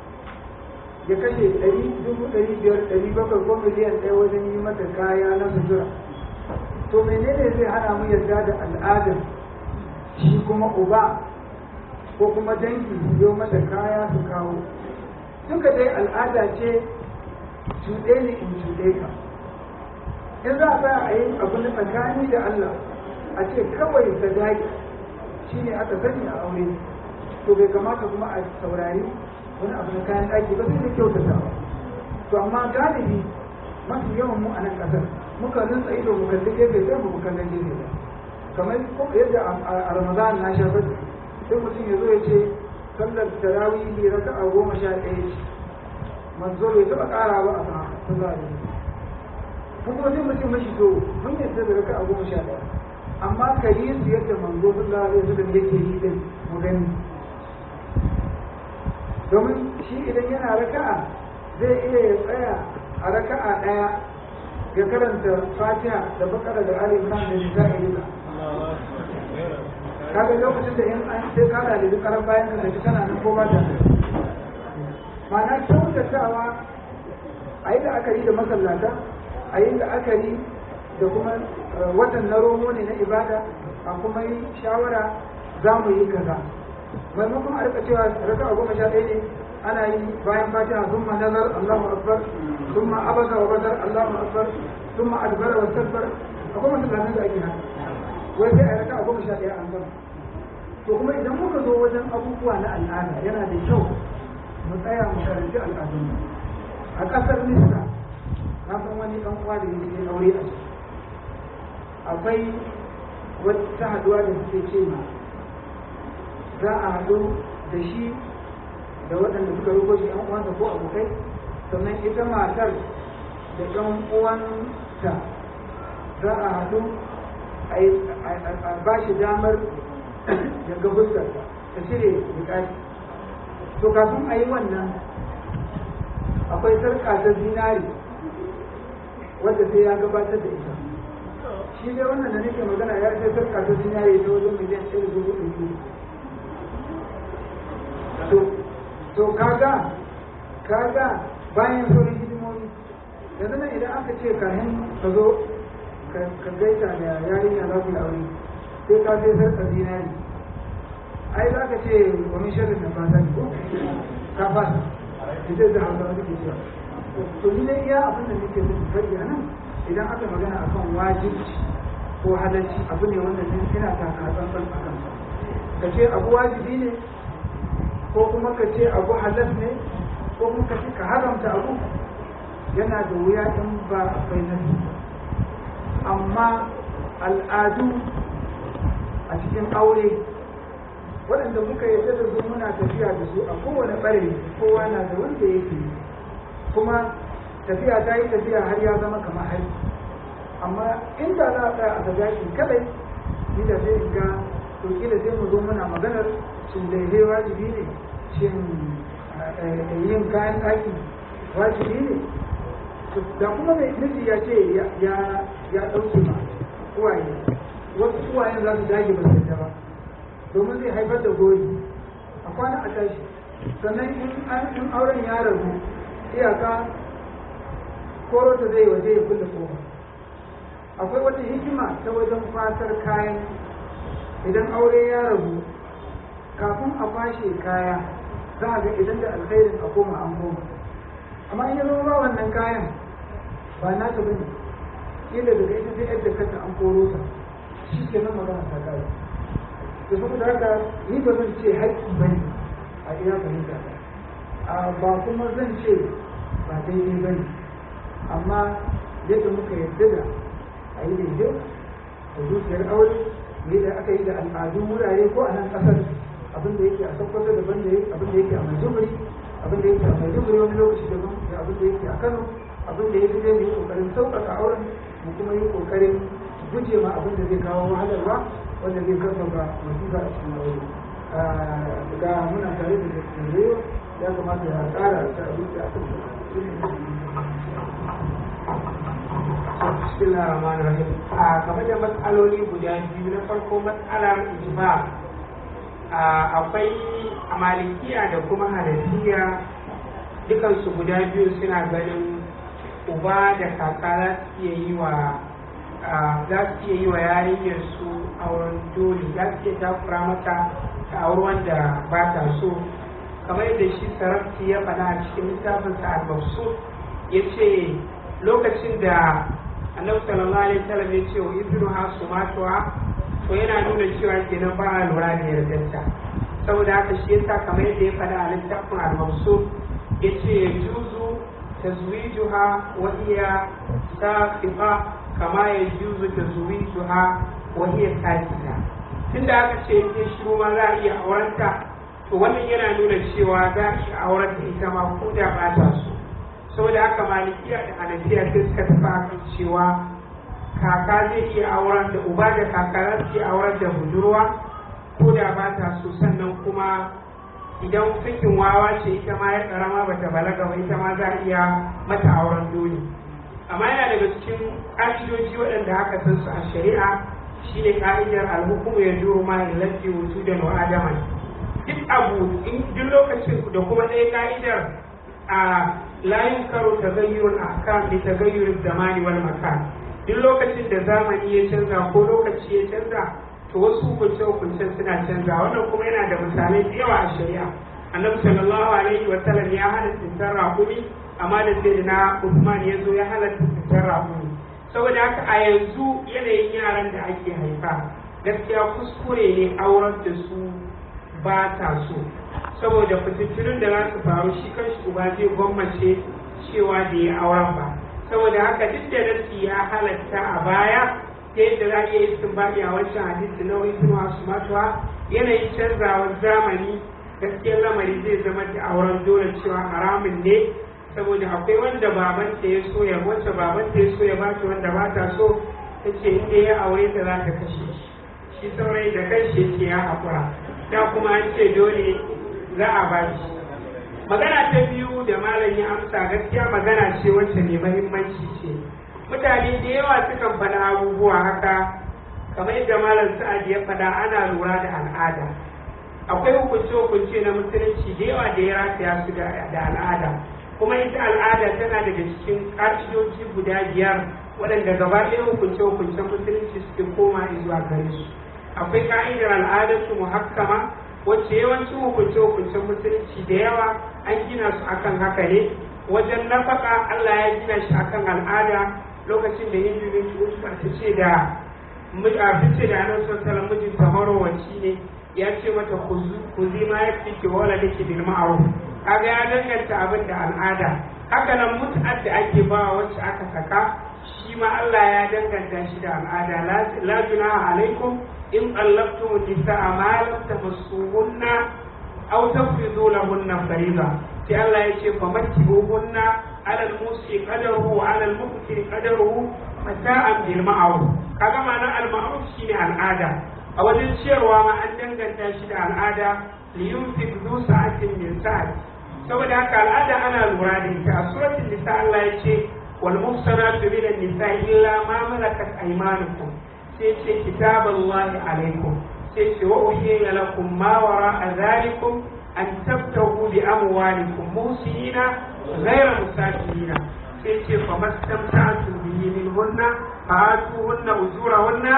ya kashe ɗari dubu ɗari biyar ɗari bakwai ko miliyan ɗaya wajen yi mata kaya na sutura to menene zai hana mu yarda da al'adar shi kuma uba ko kuma dangi su yo mata kaya su kawo duka dai al'ada ce cuɗe ne in cuɗe ka in za a tsaya a yi abu na tsakani da Allah a ce kawai sadaki shi ne aka sani a aure to bai kamata kuma a saurari wani abu na kayan ɗaki ba sai da kyautata ba to amma galibi mafi yawan mu a nan ƙasar muka rinsa ido mu kalli gefe sai mu kallon gefe ba kamar yadda a ramadan na sha fadi sai mutum ya zo ya ce sallar tarawih raka a goma sha ɗaya ce manzo bai taɓa ƙara ba a sama sallah ne ko kuma sai mutum mashi to mun yadda da raka a goma sha ɗaya amma ka yi su yadda manzo sallah zai su da yake yi din mu gani domin shi idan yana raka'a zai iya ya tsaya a raka'a ɗaya ya karanta fatiha da bakara da ali imran da nisa'i duka kaga lokacin da in an sai kada da duk karan bayan ka tafi kana nan ko ba ta ma'ana kyautatawa a yi la'akari da masallata a yi la'akari da kuma watan na romo ne na ibada a kuma yi shawara za mu yi kaza maimakon a rika cewa raka a goma sha ɗaya ne ana yi bayan fatiha sun ma nazar allahu akbar sun ma abasa wa bazar allahu akbar sun ma adbara wa sabbar akwai masallatan da ake haka wai sai a raka a goma sha ɗaya an gama to kuma idan muka zo wajen abubuwa na al'ada yana da kyau mu tsaya mu karanci al'adun a ƙasar misra na san wani ɗan uwa da yake aure a ciki akwai wata haduwa da suke ce ma za a haɗu da shi da waɗanda suka rubo shi ɗan uwansa ko abokai sannan ita matar da ɗan uwanta za a haɗu a ba shi damar ya ga fuskarsa ta cire bukati to kafin a yi wannan akwai sarƙa ta zinari wadda sai ya gabatar da ita shi dai wannan da nake magana ya sai sarƙa ta zinari ta wajen miliyan ɗaya da dubu ɗari to to kaga kaga bayan sauran hidimomi yanzu nan idan aka ce kayan ka zo ka gaita da yarinya za ku yi aure sai ka sai sarƙa zinari ai za ka ce wani shirin da fata ko ka fasa ita da hausa suke cewa to ni dai iya abin da nake son faɗi a nan idan aka magana akan wajibci ko halarci abu ne wanda ne ina taka tsantsan a kansa ka ce abu wajibi ne ko kuma ka ce abu halas ne ko kuma ka ce ka haramta abu yana da wuya in ba akwai nasi amma al'adu a cikin aure waɗanda muka yarda da su muna tafiya da su a kowane ɓare kowa na da wanda yake kuma tafiya ta yi tafiya har ya zama kamar hari amma inda za a tsaya a ga shi kadai ni da sai in ga to kila sai mu zo muna maganar shin daidai wajibi ne shin yin kayan ɗaki wajibi ne da kuma mai miji ya ce ya ɗauke ma uwaye wasu uwayen za su dage ba su ba domin zai haifar da goyi a kwana a tashi sannan in auren ya rabu iyaka koro ta zai waje ya kulle kofa akwai wata hikima ta wajen fatar kayan idan aure ya rabu kafin a fashe kaya za a ga idan da alkhairin a koma an koma amma in ya zama ba wannan kayan ba na ta bane kila daga ita sai yadda kanta an koro ta shi ke nan magana ta kare da saboda haka ni ba zan ce haƙƙi ba ne a iya fahimta ta ba kuma zan ce ba daidai ba ne amma yadda muka yarda da a yi daidai da zuciyar aure yadda aka yi da al'adun wurare ko a nan ƙasar abin da yake a sokoto daban da abin da yake a maiduguri abin da yake a maiduguri wani lokaci daban da abin da yake a kano abin da yake zai yi kokarin sauƙaƙa auren mu kuma yi kokarin guje ma abin da zai kawo wahalarwa wanda zai karfafa masifa a cikin aure ga muna tare da dattijo ya kamata ya ƙara ta abin da aka Bismillah ar-Rahman rahim A game da matsaloli guda biyu na farko matsalar ijma akwai a malikiya da kuma hanafiya dukansu guda biyu suna ganin uba da kaka za su iya yi wa za su iya yi wa yarinyar su auren dole za su iya takura mata ta auri wanda ba ta so kamar yadda shi sarafti ya faɗa a cikin littafinsa al-mabsut ya ce lokacin da annabi sallallahu alaihi wasallam ya ce wa ibnu hasu matuwa to yana nuna cewa kenan ba a lura da yardarta saboda haka shi yasa kamar yadda ya faɗa a littafin al-mabsut ya ce juzu tazwijuha wa iya saqifa kama ya juzu tazwijuha wa iya sakita tunda aka ce in shiru ma za a iya aurenta to wannan yana nuna cewa za a iya aurenta ita ma ko da ba ta so saboda haka malikiya da hanafiya sai suka tafi akan cewa kaka zai iya auren da uba da kaka za su iya auren da budurwa ko da ba ta so sannan kuma idan fikin wawa ce ita ma ya karama bata balaga ba ita ma za a iya mata auren dole amma yana daga cikin ƙa'idoji waɗanda aka san su a shari'a shine ka'idar alhukumu ya duru ma illati wujudan wa adaman duk abu duk lokacin da kuma ɗaya ka'idar a layin karo tagayyurul ahkam bi tagayyurul zamani wal makan duk lokacin da zamani ya canza ko lokaci ya canza to wasu hukunce hukuncen suna canza wannan kuma yana da misalai da yawa a shari'a annabi sallallahu alaihi wa sallam ya hana tsintar raƙumi amma da sai na Usman ya zo ya halatta tsintar raƙumi saboda haka a yanzu yanayin yaran da ake haifa gaskiya kuskure ne aurar da su ba ta so saboda fitattunin da za su faru shi kanshi uba zai gwammace cewa da ya auren ba saboda haka duk da nasi ya halatta a baya ta yadda za a iya istinbadi a wancan hadisi na wani suna su matuwa yanayin canzawar zamani gaskiyar lamari zai zama da auren dole cewa haramun ne saboda akwai wanda babanta ya so ya wacce babanta ya so ya bata wanda ba ta so ta ce inda ya aure ta za ta kashe shi shi saurayi da kanshi ce ya haƙura da kuma an ce dole za a ba shi magana ta biyu da malam ya amsa gaskiya magana ce wacce mai mahimmanci ce mutane da yawa sukan faɗa abubuwa haka kamar yadda malam sa'ad ya faɗa ana lura da al'ada akwai hukunce-hukunce na musulunci da yawa da ya rataya su da al'ada kuma ita al'ada tana daga cikin ƙa'idoji guda biyar waɗanda gaba ɗaya hukunce-hukuncen musulunci suke koma zuwa gare su akwai ka'idar al'adarsu muhakkama wacce yawancin hukunce-hukuncen musulunci da yawa an gina su akan haka ne wajen nafaka Allah ya gina shi akan al'ada lokacin da hindu bin Usman ta ce da a fice da annabi sallallahu mijinta marowaci ne ya ce mata ku zi ma ya fi wala da ke bil ma'ruf kaga ya danganta abin da al'ada haka nan mutu'ar da ake ba wacce aka saka shi ma Allah ya danganta shi da al'ada la junaha alaikum in qallabtum nisaa ma lam tamassuhunna aw tafridu lahunna fariida sai Allah ya ce famattibuhunna ala al-musi qadaruhu wa ala al-muqtir qadaruhu mata'an bil ma'ruf kaga ma'anar al-ma'ruf shine al'ada a wajen ciyarwa ma an danganta shi da al'ada liyunfiq zu sa'atin min sa'ati saboda haka al'ada ana lura da ita a suratul nisa Allah ya ce wal muhsanatu min an-nisa illa ma malakat aymanukum sai ce kitaballahi alaikum sai ce wa uhiya lakum ma wara'a dhalikum an tabtahu bi amwalikum muhsinina ghayra musafirina sai ce fa mastamta'tu bihi minhunna fa atuhunna ujurahunna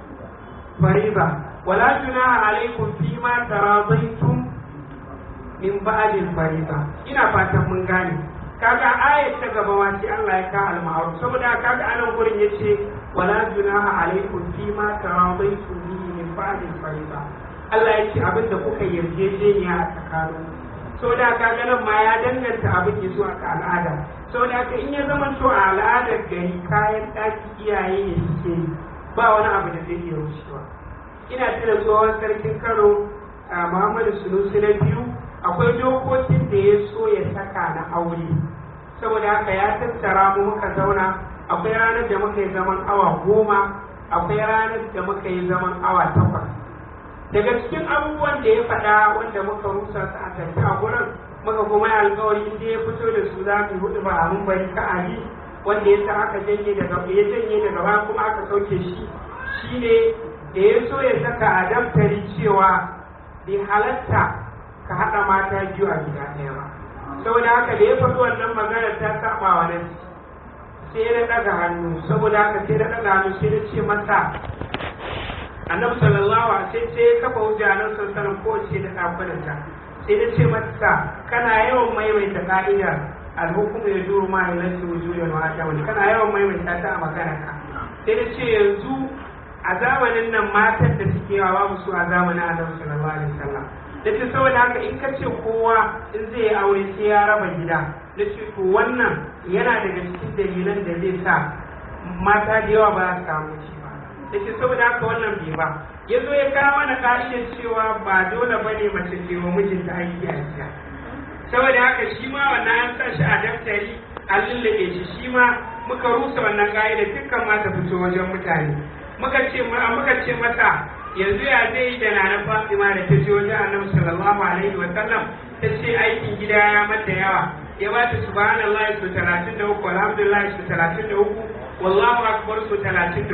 fariba wala junaha alaikum fima taradaitum min ba'dil fariba ina fatan mun gane kaga ayat ta gaba ma sai Allah ya ka al-ma'ruf saboda kaga anan gurin yace wala junaha alaikum fima taradaitum bihi min ba'dil fariba Allah ya ce abin da kuka yarjejeniya a tsakanin saboda kaga nan ma ya danganta abin ya zuwa ga al'ada saboda haka in ya zama to a al'adar gari kayan ɗaki iyaye ne suke yi ba wani abu da zai iya rushewa ina tuna tsohon sarkin kano a muhammadu sunusi na biyu akwai dokokin da ya so ya saka na aure saboda haka ya tattara mu muka zauna akwai ranar da muka yi zaman awa goma akwai ranar da muka yi zaman awa takwas daga cikin abubuwan da ya faɗa wanda muka rusa su a tafi a gurin muka kuma yi alkawari inda ya fito da su za mu hudu ba a mun bari ka ali wanda ya sa aka janye daga ya janye daga baya kuma aka sauke shi shine da ya so ya saka a daftari cewa bai halatta ka haɗa mata biyu a gida ɗaya ba saboda haka da ya faɗi wannan magana ta saba wa nan sai na ɗaga hannu saboda haka sai na ɗaga hannu sai na ce masa annabi sallallahu alaihi wasallam sai ya kafa hujja nan sallallahu ko ce da ɗakunanta sai na ce masa kana yawan maimaita ka'idar alhukumu ya duru ma ya lansu wujudan wa adamani kana yawan maimaita ta a magana ka sai na ce yanzu a zamanin nan matan da suke yawa babu su a zamanin annabi sallallahu alaihi wasallam da ce saboda haka in ka ce kowa in zai yi aure sai ya raba gida da ce to wannan yana daga cikin dalilan da zai sa mata da yawa ba su samu ci ba da ce saboda haka wannan bai ba ya zo ya kawo mana ka'idar cewa ba dole ba ne mace ce wa mijinta aiki a gida saboda haka shi ma wannan an sa shi a daftari an lullube shi shi ma muka rusa wannan ka'idar dukkan ma ta fito wajen mutane muka ce muka ce mata yanzu ya zai yi da nana Fatima da ta je wajen Annabi sallallahu alaihi wa sallam ta ce aikin gida ya mata yawa ya ba ta subhanallahi su 33 alhamdulillah su 33 wallahu akbar su 33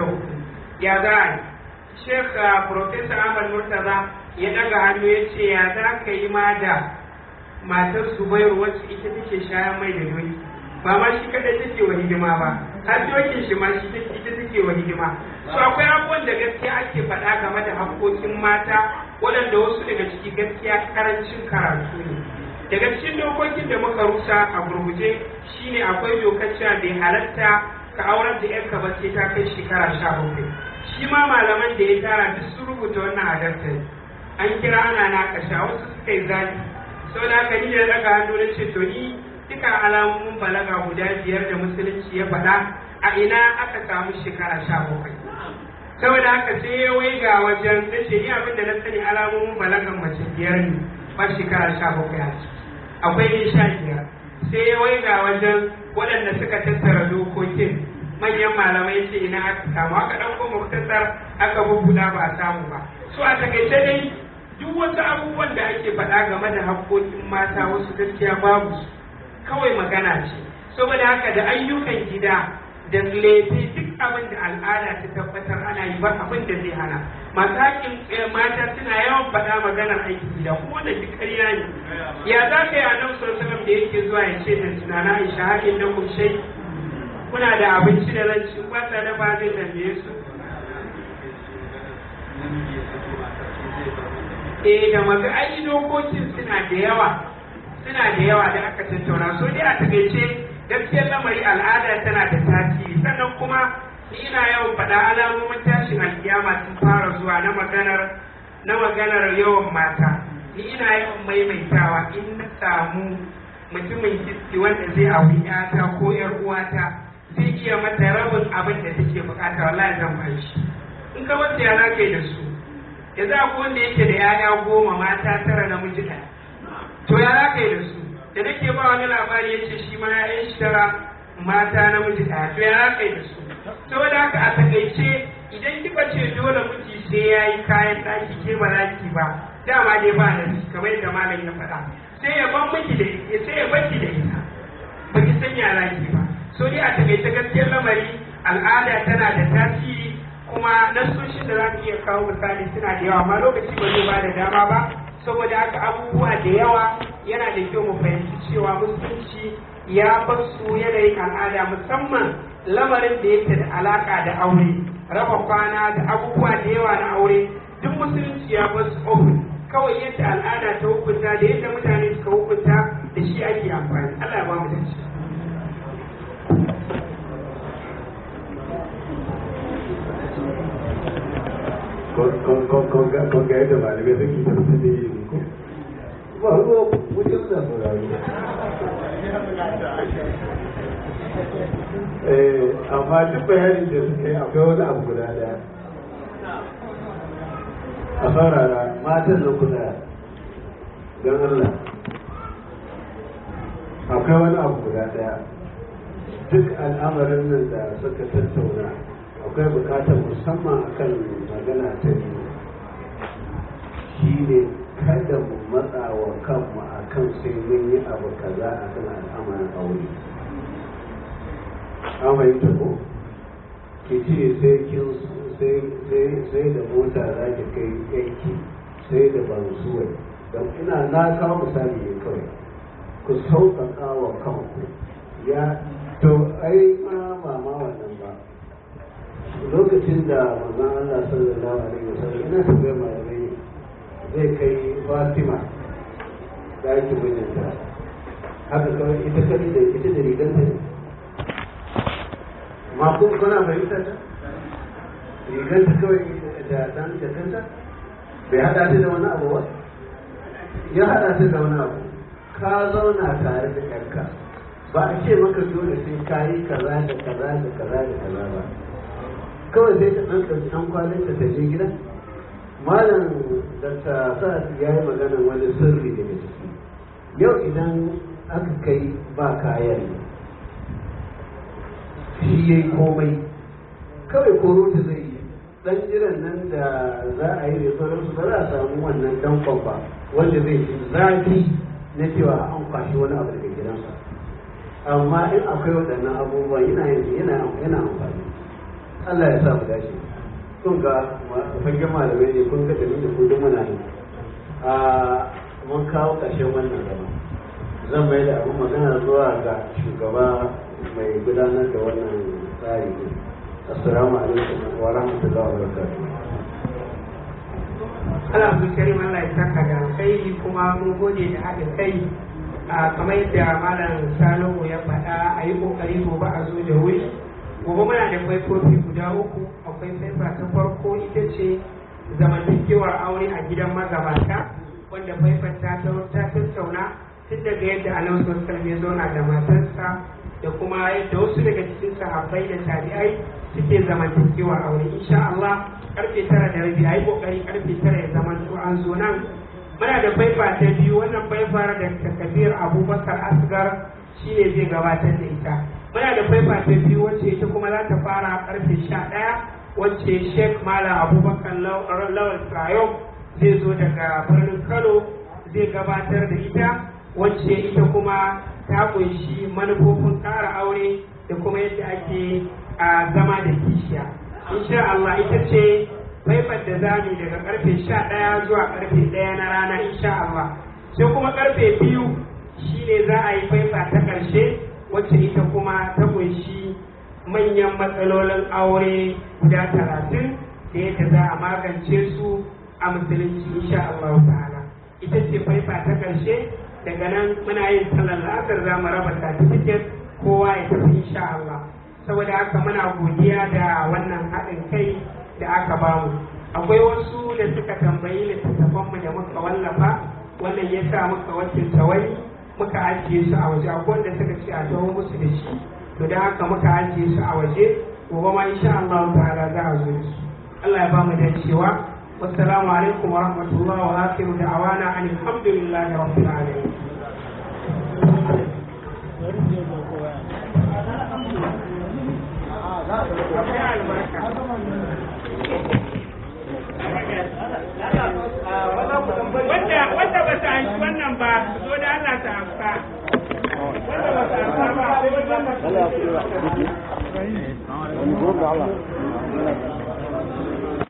ya za a yi Sheikh Professor Ahmad Murtaza ya daga hannu ya ce ya za ka yi ma da matar Zubairu wacce ita take shayan mai da doki ba ma shi kadai take wa hidima ba har dokin shi ma shi ita take wa hidima so akwai abubuwan da gaskiya ake faɗa game da haƙoƙin mata waɗanda wasu daga ciki gaskiya karancin karatu ne daga cikin dokokin da muka rusa a gurguje shine akwai dokar cewa bai halatta ka aurar da yarka ba sai ta kai shekara sha bakwai shi ma malaman da ya tara duk sun rubuta wannan adabtar an kira ana na kasha wasu suka yi zafi saboda haka ni da daga hannu na ce to ni duka alamomin balaga guda biyar da musulunci ya faɗa a ina aka samu shekara sha bakwai saboda haka sai ya wai ga wajen na ce ni abin da na sani alamomin balagan mace biyar ne ba shekara sha bakwai a ciki akwai ne sha biyar sai ya wai ga wajen waɗanda suka tattara dokokin manyan malamai ce ina aka samu aka ɗauko muktasar aka bubbuɗa ba a samu ba so a takaice dai duk wasu abubuwan da ake faɗa game da haƙƙoƙin mata wasu gaskiya babu su kawai magana ce saboda haka da ayyukan gida da lefe duk abin da al'ada ta tabbatar ana yi ba abin da zai hana masu haƙƙin mata suna yawan faɗa maganar aiki gida kuma da duk ƙarya ne ya za ka yi a nan sallallahu da yake zuwa ya ce da tunana aisha haƙin na kushai kuna da abinci da ranci ba ta dafa zai tambaye su eh da maga ai dokokin suna da yawa suna da yawa da aka tattauna so dai a takaice gaskiyar lamari al'ada tana da tasiri sannan kuma ni ina yawan faɗa alamomin tashin alkiyama sun fara zuwa na maganar na maganar yawan mata ni ina yawan maimaitawa in na samu mutumin kiski wanda zai auri yata ko yar uwata zai iya mata rabin abin da take bukata wallahi zan bai shi in ka wata ya za da su ya za ku wanda yake da yaya goma mata tara namiji ɗaya to ya za ka yi da su da nake ba wani labari yace shi ma ya yi tara mata namiji ɗaya to ya za ka yi da su saboda haka a takaice idan kika ce dole miji sai ya yi kayan ɗaki ke ba za ki ba dama dai ba da kamar yadda malam ya faɗa sai ya ban miki da ita sai ya baki da ita ba ki san ya za ki ba so dai a takaice gaskiyar lamari al'ada tana da tasiri kuma nasoshin da za ka iya kawo misali suna da yawa amma lokaci ba zai ba da dama ba saboda haka abubuwa da yawa yana da kyau mu fahimci cewa musulunci ya bar su yanayin al'ada musamman lamarin da yake da alaka da aure raba kwana da abubuwa da yawa na aure duk musulunci ya bar su open kawai yadda al'ada ta hukunta da yadda mutane suka hukunta da shi ake amfani Allah ya ba mu da shi kon ga yadda malamai suke da su da yi ko ba ruwa wajen da sauraro amma duk bayanin da suka yi akwai wani abu guda daya a saurara matan da kuda don Allah akwai wani abu guda daya duk al'amarin nan da suka tattauna akwai bukatar musamman akan magana ta biyu shi ne kada mu matsa wa kanmu a kan sai mun yi abu kaza a kan al'amarin aure amai ta ko ki ce sai kin sai da mota za ki kai aiki sai da ban suwa don ina na kawo misali ne kawai ku sauƙaƙa wa kanku ya to ai ma mama wannan ba lokacin da manzon Allah sallallahu alaihi wasallam ina tambayar malamai zai kai Fatima ɗaki mijinta haka kawai ita kadi da ita da rigar ta ma kun kuna fahimta ta rigar ta kawai da dan da kanta bai hada ta da wani abu ba ya hada ta da wani abu ka zauna tare da ƴarka ba a ce maka dole sai ka yi kaza da kaza da kaza da kaza ba kawai sai ta ɗan ɗauki ɗan kwalin ta je gida malam da ta sa ya yi magana wani sirri daga ciki yau idan aka kai ba kayan shi ya yi komai kawai koro ta zai yi ɗan jiran nan da za a yi da sauransu ba za a samu wannan ɗan kwamfa wanda zai ji zafi na cewa an kwashi wani abu daga gidansa amma in akwai waɗannan abubuwan yana amfani Allah ya sa mu dace kun ga fagen malamai ne kun ga da da kudin muna yi a mun kawo ƙarshen wannan zama zan mai da abin magana zuwa ga shugaba mai gudanar da wannan tsari ne assalamu alaikum wa rahmatullahi wa barakatuh Allah su karim Allah ya saka da alkhairi kuma mun gode da haɗin kai kamar yadda malam Salihu ya faɗa a yi ƙoƙari gobe a zo da wuri gobe muna da faifofi guda uku akwai faifa ta farko ita ce zamantakewar aure a gidan magabata wanda faifar ta ta tattauna tun daga yadda annabi sallallahu ya zauna da matarsa da kuma yadda wasu daga cikin sahabbai da tabi'ai suke zamantakewar aure insha Allah karfe tara da rabi ayi kokari karfe tara ya zama to an zo nan muna da faifa ta biyu wannan faifar da takabir abubakar asgar shine zai gabatar da ita muna da faifa ta biyu wacce ita kuma za ta fara karfe sha ɗaya wacce sheikh malam abubakar lawal trayom zai zo daga birnin kano zai gabatar da ita wacce ita kuma ta kunshi manufofin ƙara aure da kuma yadda ake a zama da kishiya insha Allah ita ce faifar da za mu daga karfe sha ɗaya zuwa karfe ɗaya na rana insha Allah sai kuma karfe biyu shine za a yi faifa ta ƙarshe wacce ita kuma ta kunshi manyan matsalolin aure guda talatin da yadda za a magance su a musulunci insha Allah ta'ala ita ce faifa ta ƙarshe daga nan muna yin sallar la'asar za mu raba certificate kowa ya tafi insha Allah saboda haka muna godiya da wannan haɗin kai da aka bamu akwai wasu da suka tambayi littattafanmu da muka wallafa wannan ya sa muka wakilta wani muka ajiye su a waje akwai wanda suka ce a taho musu da shi to da haka muka ajiye su a waje gobe ma insha Allah ta'ala za a zo da su Allah ya bamu dacewa wassalamu alaikum wa rahmatullahi wa akhiru da'awana alhamdulillahi rabbil alamin wanda wanda ba ta amshi wannan ba zo da Allah ta amsa wanda ba ta amsa ba sai wanda ba ta Allah ya